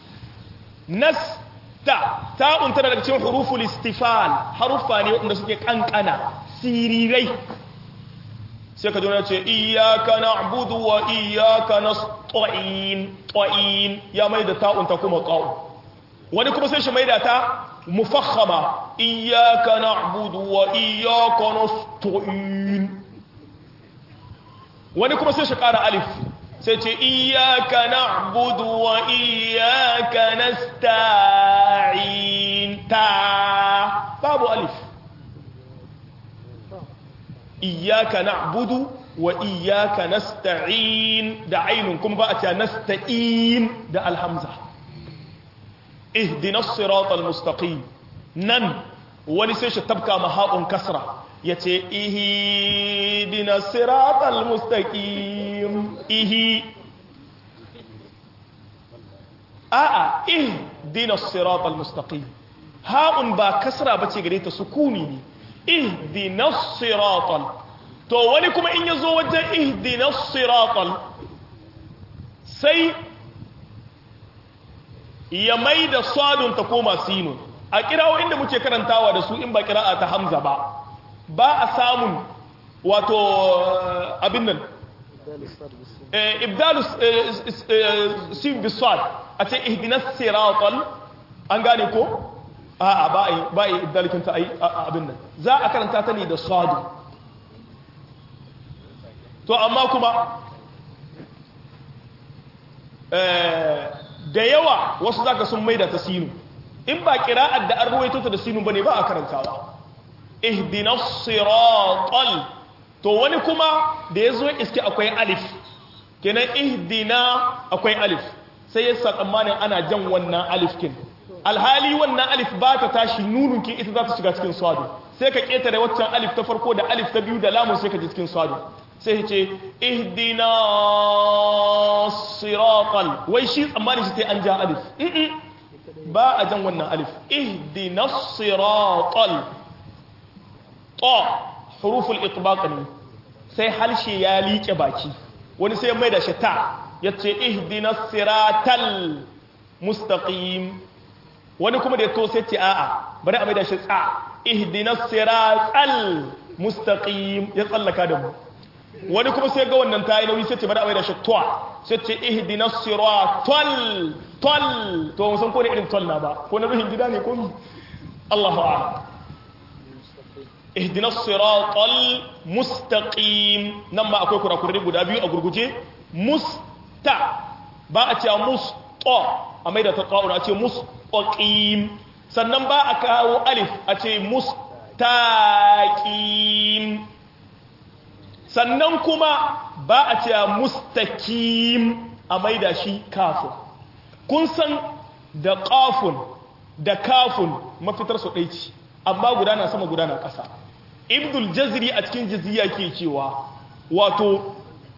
nasta ta'un tana daga cikin huruful istifal harufa ne wanda suke kankana sirirai sai ka jona ce iyaka na'budu wa iyaka nasta'in ta'in ya mai da ta'un ta kuma qa'u wani kuma sai shi mai da ta mufakhama iyaka na'budu wa iyaka nasta'in wani kuma sai shi kara alif sai ce iyaka na'budu wa iyaka nasta'in ta babu alif iyaka na'budu wa iyaka nasta'in da ainun kuma ba a ce nasta'in da alhamza اهدنا الصراط المستقيم نن wani sai shi tabka maha'un kasra ya ce ihi dina siratal mustaqim ihi a'a ih dina siratal mustaqim ha'un ba kasra bace gare ta sukuni ne ih dina siratal to wani kuma in yazo wajen ih dina siratal sai ya mai da sadun ta koma sinu a kirawo inda muke karantawa da su in ba kira'a ta hamza ba ba a samun wato abin nan ibdalus sin bisad a ce ihdinas siratal an gane ko a'a ba a ba a ibdalikin ta abin nan za a karanta ta ne da sadu to amma kuma da yawa wasu zaka sun maida ta sinu in ba kira'ar da an ruwaito ta da sinu bane ba a karantawa ihdinas siratal to wani kuma da yazo iske akwai alif kenan ihdina akwai alif sai ya tsammanin ana jan wannan alif kin alhali wannan alif ba ta tashi nunun kin ita za ta shiga cikin swado sai ka ketare waccan alif ta farko da alif ta biyu da lamun sai ka ji cikin swado sai ce ihdina siratal wai shi tsammani shi sai an ja alif Mm-mm. ba a jan wannan alif ihdina siratal ta huruful itbaq ne sai harshe ya liƙe baki wani sai ya mai da shi ta yace ihdina siratal mustaqim wani kuma da ya to sai ce a'a bari a mai da shi tsa ihdinas siratal mustaqim ya tsallaka da mu wani kuma sai ga wannan tayi nauyi sai ce bari a mai da shi twa sai ce ihdinas siratal tol to mun san ko ne irin tol na ba ko na ruhin gida ne ko mi Allahu a'lam ihdinas siratal mustaqim nan ma akwai kurakurai guda biyu a gurguje musta ba a ce musta a mai da ta ƙa'ura a ce mustaqim sannan ba a kawo alif a ce mustaqim sannan kuma ba a ce mustaqim a mai da shi kafin kun san da ƙafun da kafun mafitar su ɗai ce amma gudana sama gudana ƙasa ibdul jazri a cikin jaziya ke cewa wato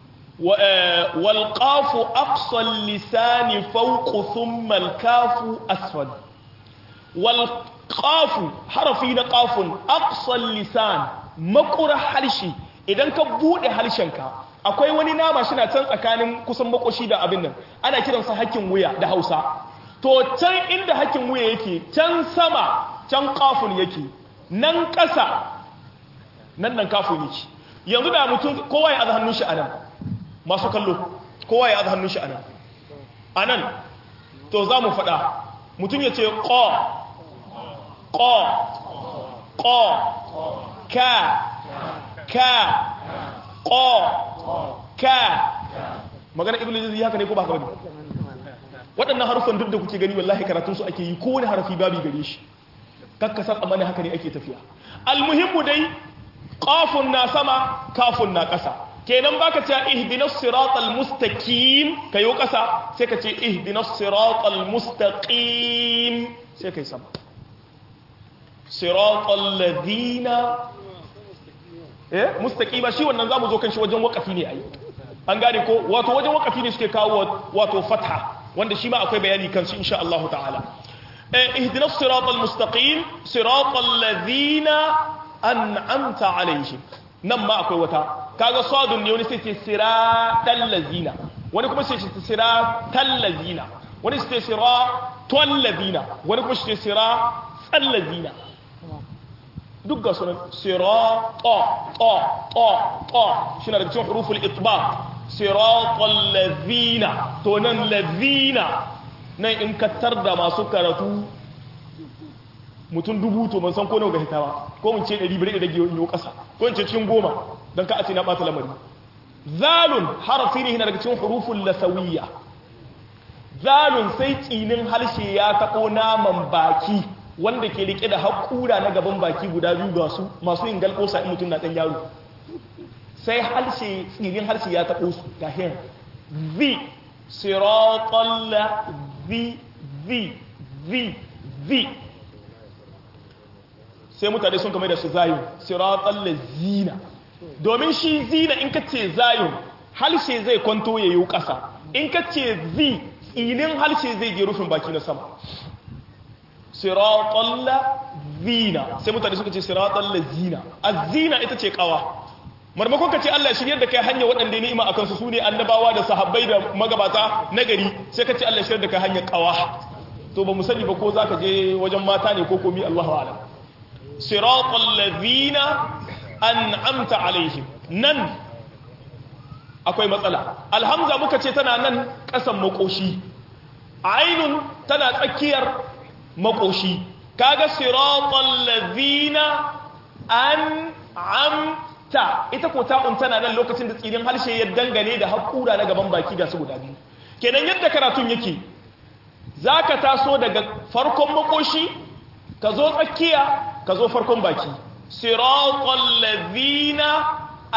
والقاف أقصى اللسان فوق ثم الكاف أسفل والقاف حرفين قاف أقصى اللسان مقر حرشي idan ka bude harshenka akwai wani nama shi na can tsakanin kusan makoshi da abin nan ana kiransa hakkin wuya da hausa to can inda hakkin wuya yake can sama can kafin yake nan ƙasa nan nan kafin yake yanzu da mutum kowa ya aza hannun shi a nan masu kallo kowa ya aza hannun shi a nan a nan to za mu faɗa mutum ya ce ƙo ƙo ƙo ka ka ƙo ka magana ibn jizi haka ne ko ba haka bane waɗannan harufan duk da kuke gani wallahi karatunsu ake yi kowane harafi babi gare shi kakkasar amana haka ne ake tafiya almuhimmu dai ƙafun na sama kafun na ƙasa kenan baka ce ihdinas siratal mustaqim kayo ƙasa sai ka ce ihdinas siratal mustaqim sai kai sama siratal ladina eh mustaqima shi wannan zamu zo kan shi wajen waqafi ne ai an gane ko wato wajen waqafi ne suke kawo wato fatha wanda shi ma akwai bayani kan shi insha Allah ta'ala eh ihdinas siratal mustaqim siratal ladina an'amta alaihim nan ma akwai wata kaga sadun ne wani sai ce siratal lazina wani kuma sai ce siratal lazina wani sai ce siratal lazina wani kuma sai ce siratal lazina duk ga sunan sirata ta ta ta shi na daga cikin huruful itbaq siratal lazina to nan lazina nan in ka da masu karatu mutum dubu to ban san ko nawa ga hita ba ko mun ce 100 bare da giyo yo kasa ko in ce cikin goma dan ka a ce na bata lamari zalun harafi ne daga cikin huruful lasawiyya zalun sai tsinin harshe ya tabo naman baki wanda ke rike da hakura na gaban baki guda biyu ga su masu yin galkosa in mutum na dan yaro sai harshe tsinin harshe ya tabo su ga hin zi siratal zi zi zi zi sai mutane sun kama da su zayo siratal lazina domin shi zina in ka ce zayo halshe zai kwanto ya yi ƙasa in ka ce zi tsinin halshe zai je rufin baki na sama siratal lazina sai mutane suka ce siratal lazina azina ita ce kawa marmakon ka ce Allah shiryar da kai hanya waɗanda ni'ima a kansu su ne annabawa da sahabbai da magabata na gari sai ka ce Allah shiryar da kai hanyar kawa to ba mu sani ba ko za ka je wajen mata ne ko komi Allahu a'lam siratal ladina an'amta alaihim nan akwai matsala alhamza muka ce tana nan kasan makoshi ainun tana tsakiyar makoshi kaga siratal ladina an'amta ita ko ta'un tana nan lokacin da tsirin harshe ya dangane da hakura na gaban baki da su guda biyu kenan yadda karatun yake zaka taso daga farkon makoshi ka zo tsakiya ka zo farkon baki siratal ladina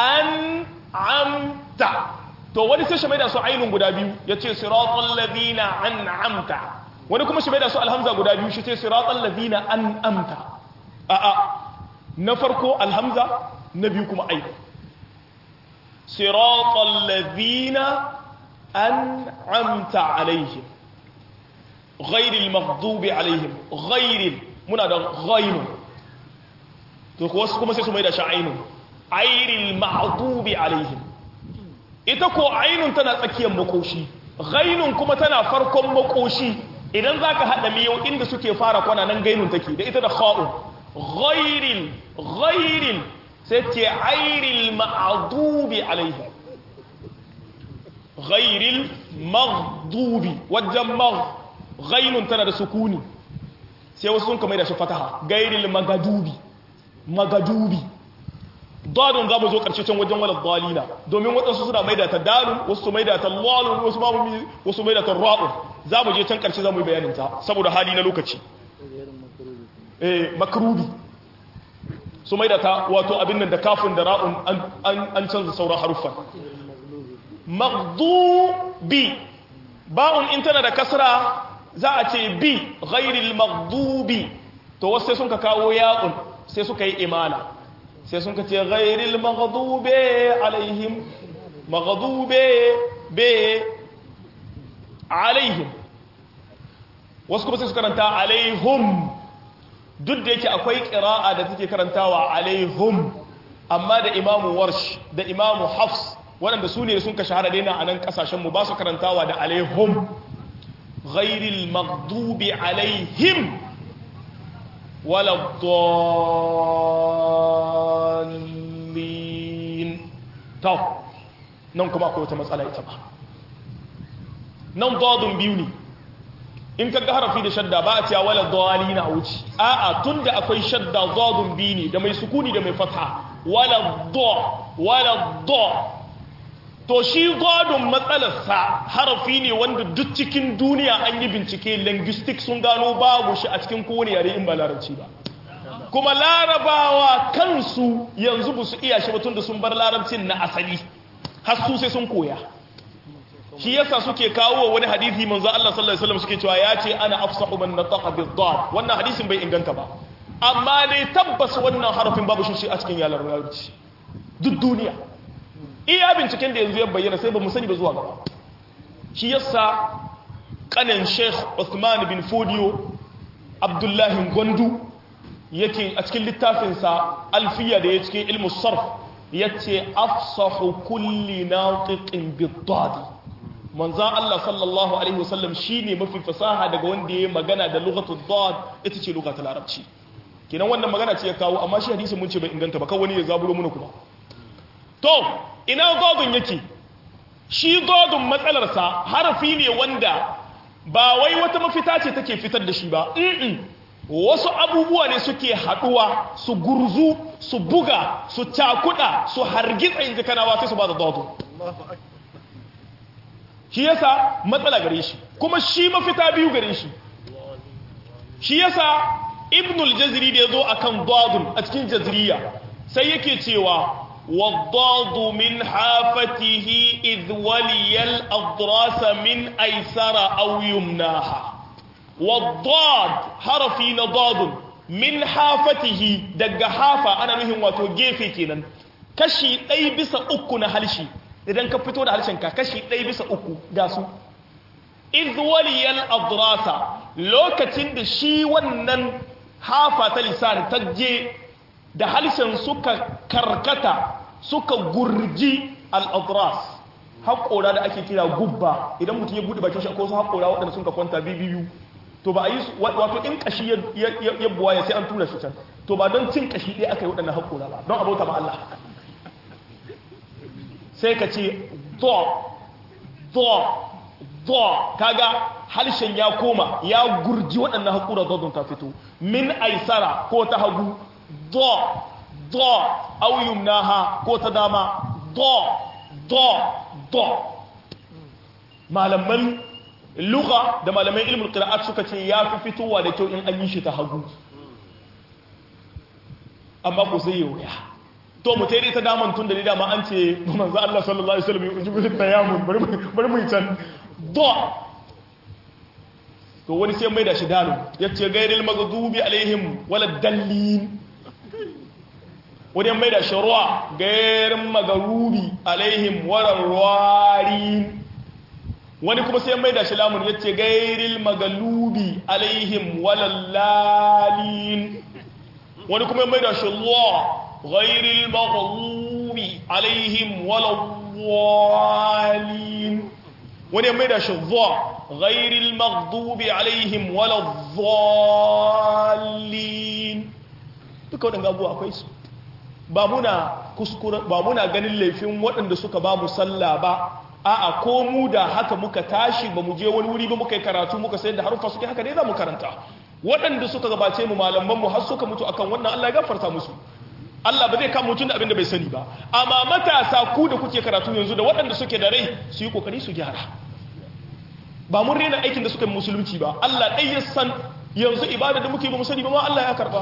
an'amta to wani sai shi mai da su ainun guda biyu yace siratal ladina an'amta wani kuma shi mai da su alhamza guda biyu shi ce siratal ladina an'amta a a na farko alhamza na biyu kuma ainun siratal ladina an'amta alaihim ghairil maghdubi alaihim ghairil muna da ghainu to ko wasu kuma sai su mai da sha'ainun airil maghdubi alaihim ita ko ainun tana tsakiyar makoshi ghainun kuma tana farkon makoshi idan zaka hada miyau inda suke fara kwana nan gainun take da ita da kha'un ghairil ghairil sai ce airil maghdubi alaihim ghairil maghdubi wajen magh ghainun tana da sukuni sai wasu sun kamar da shi fataha gairil magadubi magadubi dadun za mu zo karshe can wajen wala dalila domin waɗansu suna maida ta dalun wasu su maida ta lalun wasu babu wasu maida ta ra'un za mu je can karshe za mu yi bayanin ta saboda hali na lokaci eh makrubi su maida ta wato abin nan da kafin da ra'un an canza sauran haruffan maghdubi ba'un in tana da kasra za a ce bi ghairil maghdubi to wasu sai sun ka kawo ya'un sai suka yi imana sai sun ka ce ghairil maghdube alaihim maghdube be alaihim wasu kuma sai su karanta alaihum duk da yake akwai qira'a da take karantawa alaihum amma da imamu warsh da imamu hafs waɗanda su ne sun ka shahara daina a nan ƙasashenmu ba su karantawa da alaihum ghairil maghdubi alaihim wala dallin to nan kuma akwai wata matsala ita ba nan dadun biyu ne in ka ga harafi da shadda ba a cewa wala dallina a wuce a'a tunda akwai shadda dadun biyu ne da mai sukuni da mai fatha wala do wala do to shi godon matsalarsa harafi ne wanda duk cikin duniya an yi bincike linguistic sun gano babu shi a cikin kowane yare in ba larabci ba kuma larabawa kansu yanzu ba su iya shi batun da sun bar larabcin na asali har su sai sun koya shi yasa suke kawo wani hadisi manzo Allah sallallahu alaihi wasallam suke cewa ya ce ana afsahu man nataqa bid-dad wannan hadisin bai inganta ba amma dai tabbas wannan harafin babu shi a cikin yalar larabci duk duniya iya binciken da yanzu ya bayyana sai ba mu sani ba zuwa gaba shi yasa kanin sheikh Uthman bin Fodiyo Abdullahi Gwandu yake a cikin littafinsa alfiya da ya cikin ilmu sarf yace afsahu kulli natiqin bid-dad manzan Allah sallallahu alaihi wasallam shine mafi fasaha daga wanda ya magana da lughatul dad ita ce lughatul larabci kenan wannan magana ce ya kawo amma shi hadisin mun ce bai inganta ba kawai wani ya zaburo mana kuma to ina godun yake shi godun matsalarsa harafi ne wanda ba wai wata mafita ce take fitar da shi ba wasu abubuwa ne suke haduwa su gurzu su buga su cakuda su hargitsa inji kanawa sai su ba da godun shi yasa matsala gare shi kuma shi mafita biyu gare shi shi yasa ibnul jaziri da ya zo akan godun a cikin jaziriya sai yake cewa والضاد من حافته إذ ولي الأضراس من أيسر أو يمناها والضاد حرفي نضاد من حافته دق حافة أنا نهم واتو جيفي كينا كشي أي بس أكو نهلشي idan ka fito da harshenka kashi ɗaya bisa uku ga su izwaliyal adrasa lokacin da shi wannan hafa ta lisan ta je da harshen suka karkata suka gurji al'adras haƙora da ake kira gubba idan mutum ya buɗe bakin shi ko su haƙora waɗanda sun ka kwanta biyu to ba a yi wato in ƙashi ya buwa ya sai an tura shi can to ba don cin ƙashi ɗaya aka yi waɗannan haƙora ba don abauta ma Allah sai ka ce do do do kaga harshen ya koma ya gurji waɗannan haƙura dodon ta fito min aisara ko ta hagu do do au yumnaha ko ta dama do do do malaman lugha da malaman ilmul qira'at suka ce ya fi fitowa da kyau in an yi shi ta hagu amma ko sai ya to mu tare ta daman tun da ni dama an ce manzo Allah sallallahu alaihi wasallam ya ji tayamun bari bari mu can do to wani sai mai da shi dalu yace gairil maghdubi alaihim wala dallin wani mai da shirwa gairin magarubi alaihim wararwarin wani kuma sai mai da shi lamun ya ce gairil magalubi alaihim walallalin wani kuma mai da shi law gairil magalubi alaihim walawalin wani mai da shi zaw gairil magalubi alaihim walawalin duka waɗanda abuwa akwai su ba muna kuskure ba muna ganin laifin waɗanda suka ba mu sallah ba a'a ko mu da haka muka tashi ba mu je wani wuri ba muka yi karatu muka sayar da harufa suke haka ne za mu karanta waɗanda suka gabace mu malamanmu har suka mutu akan wannan Allah ya gafarta musu Allah ba zai kama mutum da abin da bai sani ba amma matasa ku da kuke karatu yanzu da waɗanda suke da rai su yi kokari su gyara ba mun rena aikin da suka yi musulunci ba Allah ɗai ya san yanzu ibada da muke ba mu sani ba ma Allah ya karba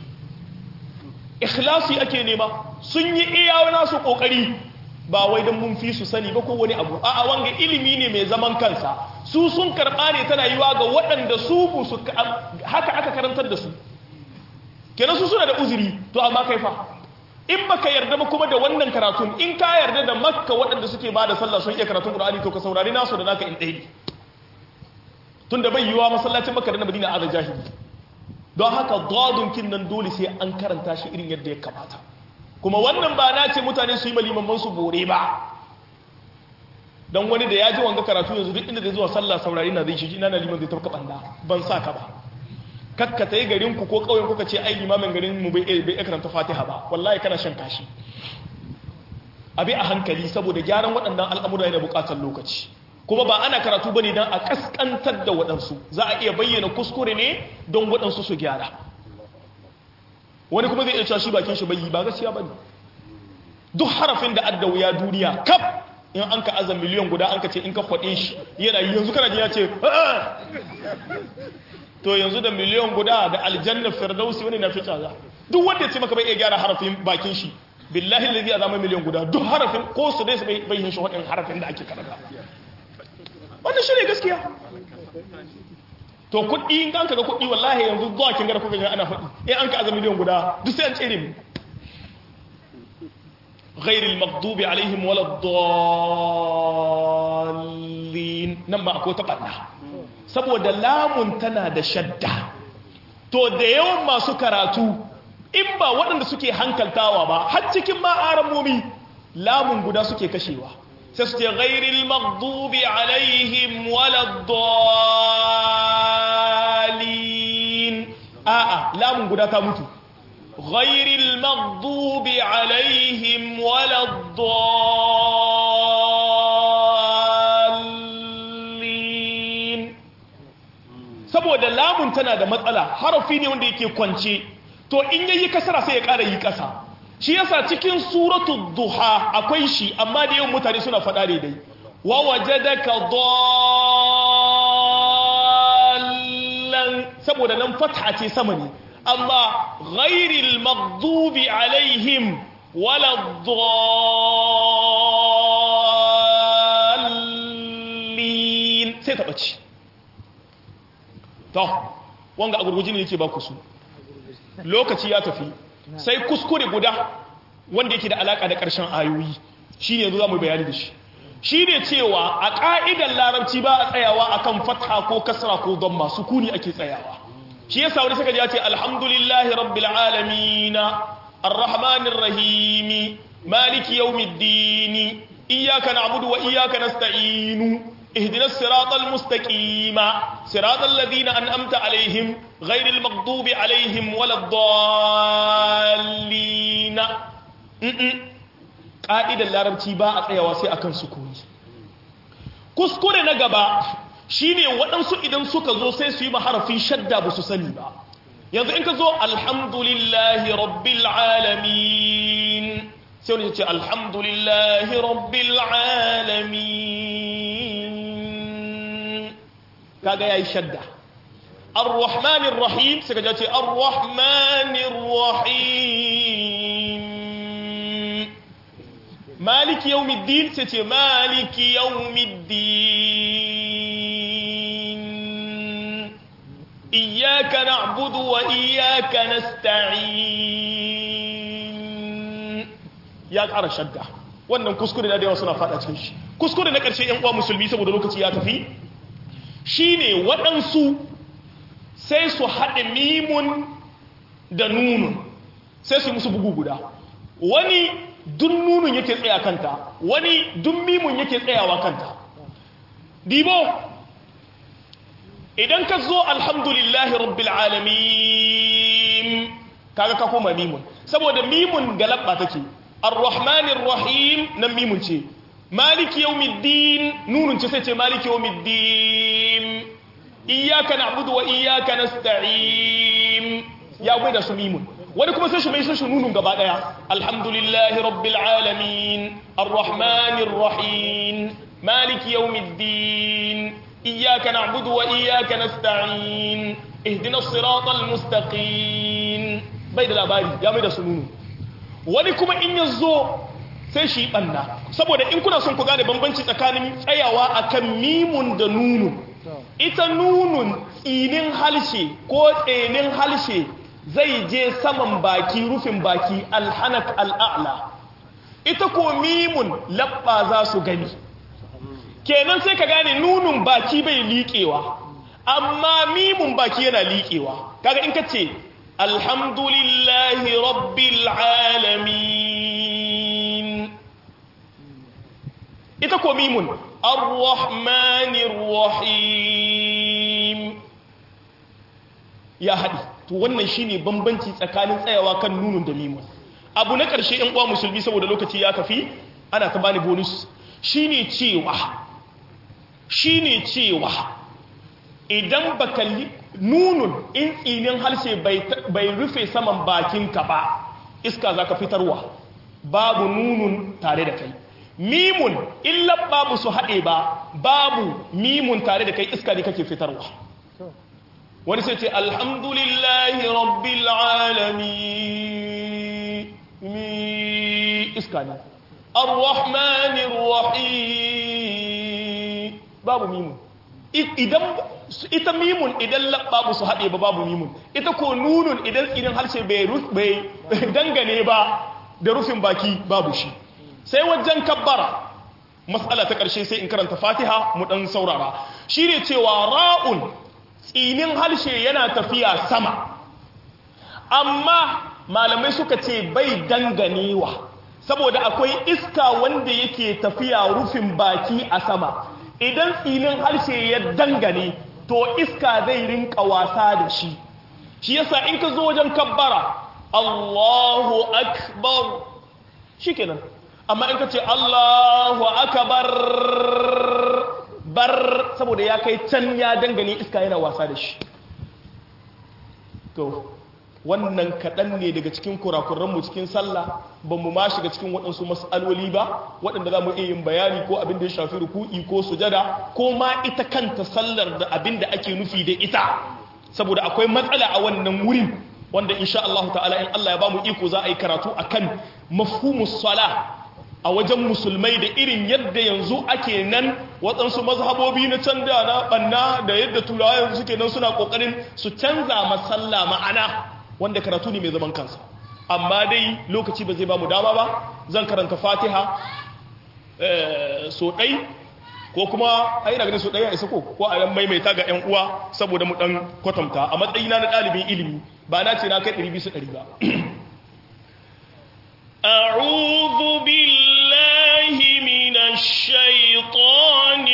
ikhlasi ake nema sun yi iya nasu kokari ba wai don mun fi su sani ba ko wani abu a'a wanga ilimi ne mai zaman kansa su sun karɓa ne tana yiwa ga waɗanda su bu su haka aka karantar da su kenan su suna da uzuri to amma kai fa in baka yarda ba kuma da wannan karatun in ka yarda da makka waɗanda suke ba da sallah sun iya karatun qur'ani to ka saurari nasu da naka in ɗaya tunda bai yiwa masallacin makka da na madina a jahili don haka dadun kin nan dole sai an karanta shi irin yadda ya kamata kuma wannan ba na ce mutane su yi malimamman su bore ba don wani da ya ji wanga karatu yanzu duk inda zai zuwa sallah saurari na zai shi ina na liman zai tafka banda ban sa ka ba kakka ta yi garin ku ko ƙauyen kuka ce ai limamin garin mu bai bai karanta fatiha ba wallahi kana shan kashi abi a hankali saboda gyaran waɗannan al'amura yana buƙatar lokaci kuma ba ana karatu bane dan a kaskantar da waɗansu za a iya bayyana kuskure ne don waɗansu su gyara wani kuma zai iya cewa shi bakin shi bayi ba gaskiya bane duk harafin da adda wuya duniya kaf in an ka azan miliyan guda an ka ce in ka kwaɗe shi yana yanzu kana ji ya ce to yanzu da miliyan guda da aljanna firdausi wani na fi tsaza duk wanda ya ce maka bai iya gyara harafin bakin shi billahi lalzi a zama miliyan guda duk harafin ko su dai su bai yin shi waɗin harafin da ake karanta wannan shi ne gaskiya to kuɗi in an ka ga kuɗi wallahi yanzu zuwa kin gara kuka ga ana faɗi in an ka azami miliyan guda duk sai an tsere mu غير المغضوب عليهم ولا الضالين nan ba akwai ta ɓanna saboda lamun tana da shadda to da yawan masu karatu in ba waɗanda suke hankaltawa ba har cikin ma'aramomi lamun guda suke kashewa sai su ce ghairil maghdubi alaihim waladdallin a'a lamun guda ta mutu ghairil maghdubi alaihim waladdallin saboda lamun tana da matsala harafi ne wanda yake kwance to in yayi kasara sai ya ƙara yi ƙasa shi yasa cikin suratul duha akwai shi amma da yawan mutane suna faɗa daidai wa wajadaka dallan saboda nan fatha ce sama ne amma ghairil maghdubi alaihim wala dallin sai ta bace to wanga a gurguji ne yake ba ku su lokaci ya tafi sai kuskure guda wanda yake da alaka da ƙarshen ayoyi shi ne yanzu za mu bayani da shi shi ne cewa a ƙa'idar larabci ba a tsayawa a kan fata ko kasra ko don masu kuni ake tsayawa shi yasa wani suka ji ya ce alhamdulillahi rabbil alamina arrahmanir rahimi maliki yawmiddini iyyaka na'budu wa iyyaka nasta'inu اهدنا الصراط المستقيم صراط الذين أنأمت عليهم غير المغضوب عليهم ولا الضالين قائدة العربتي با أتسيوا سي أكن سكوني kuskure na gaba shine waɗansu idan suka zo sai su yi maharafin shadda ba su sani ba yanzu in ka zo alhamdulillahi rabbil alamin sai wani ce alhamdulillahi rabbil alamin kaga yayi shadda ar-rahmanir rahim sai kaga ce ar-rahmanir rahim maliki yawmiddin sai ce maliki yawmiddin iyyaka na'budu wa iyyaka nasta'in ya ƙara shadda wannan kuskure da yawa suna fada cikin shi kuskure na ƙarshe yan uwa musulmi saboda lokaci ya tafi shine waɗansu sai su haɗe mimun da nunun sai su yi musu bugu guda wani dun nunun yake tsaya kanta wani dun mimun yake tsayawa kanta dibo idan ka zo alhamdulillahi rabbil alamin kaga ka koma mimun saboda mimun galabba take arrahmanir rahim nan mimun ce maliki yawmiddin nunun ce sai ce maliki yawmiddin iyyaka na'budu wa iyyaka nasta'in ya bai da su mimun wani kuma sai shi mai shi nunun gaba daya alhamdulillahi rabbil alamin arrahmanir rahim maliki yawmiddin iyyaka na'budu wa iyyaka nasta'in ihdinas siratal mustaqim bai da labari ya mai da su nunu wani kuma in yazo sai shi banna saboda in kuna son ku gane bambanci tsakanin tsayawa akan mimun da nunun ita nunun tsinin halshe ko tsenin halshe zai je saman baki rufin baki alhanak al'a'la ita ko mimun labba za su gani kenan sai ka gane nunun baki bai liƙewa amma mimun baki yana liƙewa kaga in ka ce alhamdulillahi rabbil alamin ita ko mimun ar-rahmanir rahim ya haɗi to wannan shine bambanci tsakanin tsayawa kan nunun da mimun abu na ƙarshe ɗan uwa musulmi saboda lokaci ya kafi ana ta bani bonus shine cewa shine cewa idan baka nunun in tsinin harshe bai rufe saman bakinka ba iska zaka fitarwa babu nunun tare da kai mimun illa babu su haɗe ba babu mimun tare da kai iska ne kake fitarwa wani sai ce alhamdulillahi rabbil alamin iska ne arrahmanir rahim babu mimun idan ita mimun idan babu su haɗe ba babu mimun ita ko nunun idan idan harshe bai dangane ba da rufin baki babu shi sai wajen kabbara matsala ta ƙarshe sai in karanta fatiha mu ɗan saurara shi ne cewa ra'un tsinin harshe yana tafiya sama amma malamai suka ce bai danganewa saboda akwai iska wanda yake tafiya rufin baki a sama idan tsinin harshe ya dangane to iska zai rinka wasa da shi shi yasa in ka zo wajen kabbara Allahu akbar shikenan amma in ka ce Allahu akbar bar saboda ya kai can ya dangane iska yana wasa da shi to wannan kaɗan ne daga cikin kurakuranmu cikin sallah ba mu ma shiga cikin waɗansu matsaloli ba waɗanda za mu iya yin bayani ko abin da ya shafi ruku'i ko sujada ko ma ita kanta sallar da abin da ake nufi da ita saboda akwai matsala a wannan wurin wanda insha Allah ta'ala in Allah ya ba mu iko za a yi karatu akan mafhumus sala a wajen musulmai da irin yadda yanzu ake nan waɗansu mazhabobi na canza na ɓanna da yadda turawa yanzu suke nan suna ƙoƙarin su canza masalla ma'ana wanda karatu ne mai zaman kansa amma dai lokaci ba zai ba mu dama ba zan karanta fatiha so ɗai ko kuma a yi ganin so ɗaya isa ko ko a yan maimaita ga 'yan uwa saboda mu ɗan kwatanta a matsayina na ɗalibin ilimi ba na ce na kai ɗari bisa ɗari ba أعوذ بالله من الشيطان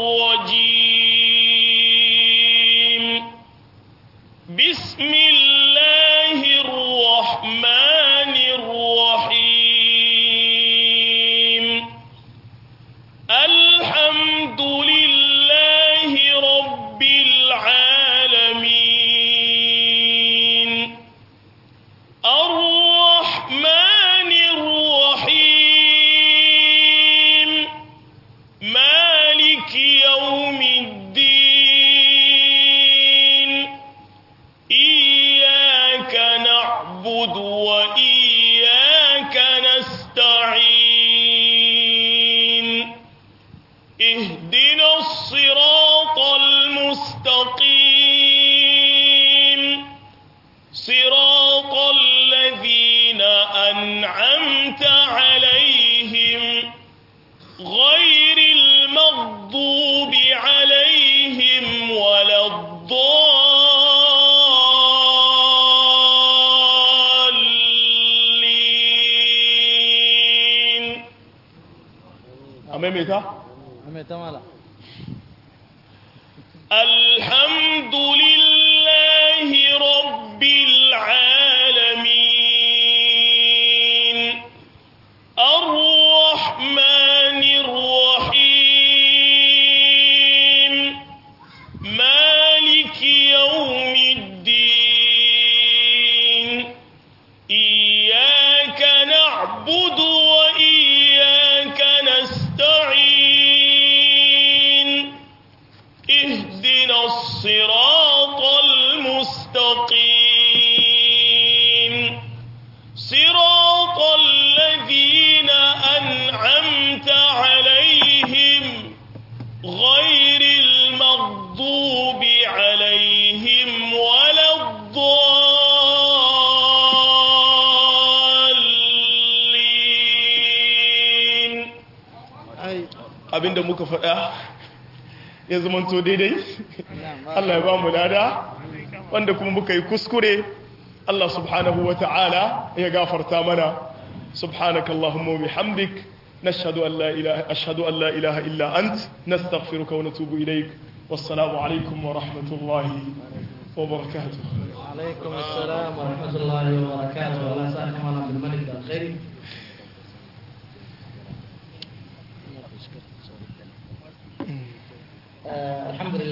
الرجيم بسم الله الرحمن الرحيم الحمد لله رب العالمين الرحمن الرحيم مالك يوم الدين إياك نعبد وإياك نستعين اهدنا الصراط المستقيم صراط الذين أنعمت عليهم maimaita mai ta mala الحمد لله رب العالمين الرحمن الرحيم مالك يوم الدين إياك نعبد وإياك نستعين اهدنا الصراط المستقيم صراط الذين أنعمت عليهم غير المغضوب عليهم ولا الضالين ai abinda muka faɗa ya zamanto daidai na'am Allah ya ba mu lada wanda kuma muka yi kuskure Allah subhanahu wa ta'ala ya gafarta mana subhanakallahumma wa bihamdik nashhadu an la ilaha ashhadu an la ilaha illa ant nastaghfiruka wa natubu ilaik wassalamu alaikum wa rahmatullahi wa barakatuh عليكم السلام ورحمة الله وبركاته الله سعد على عبد الملك الخير آه الحمد لله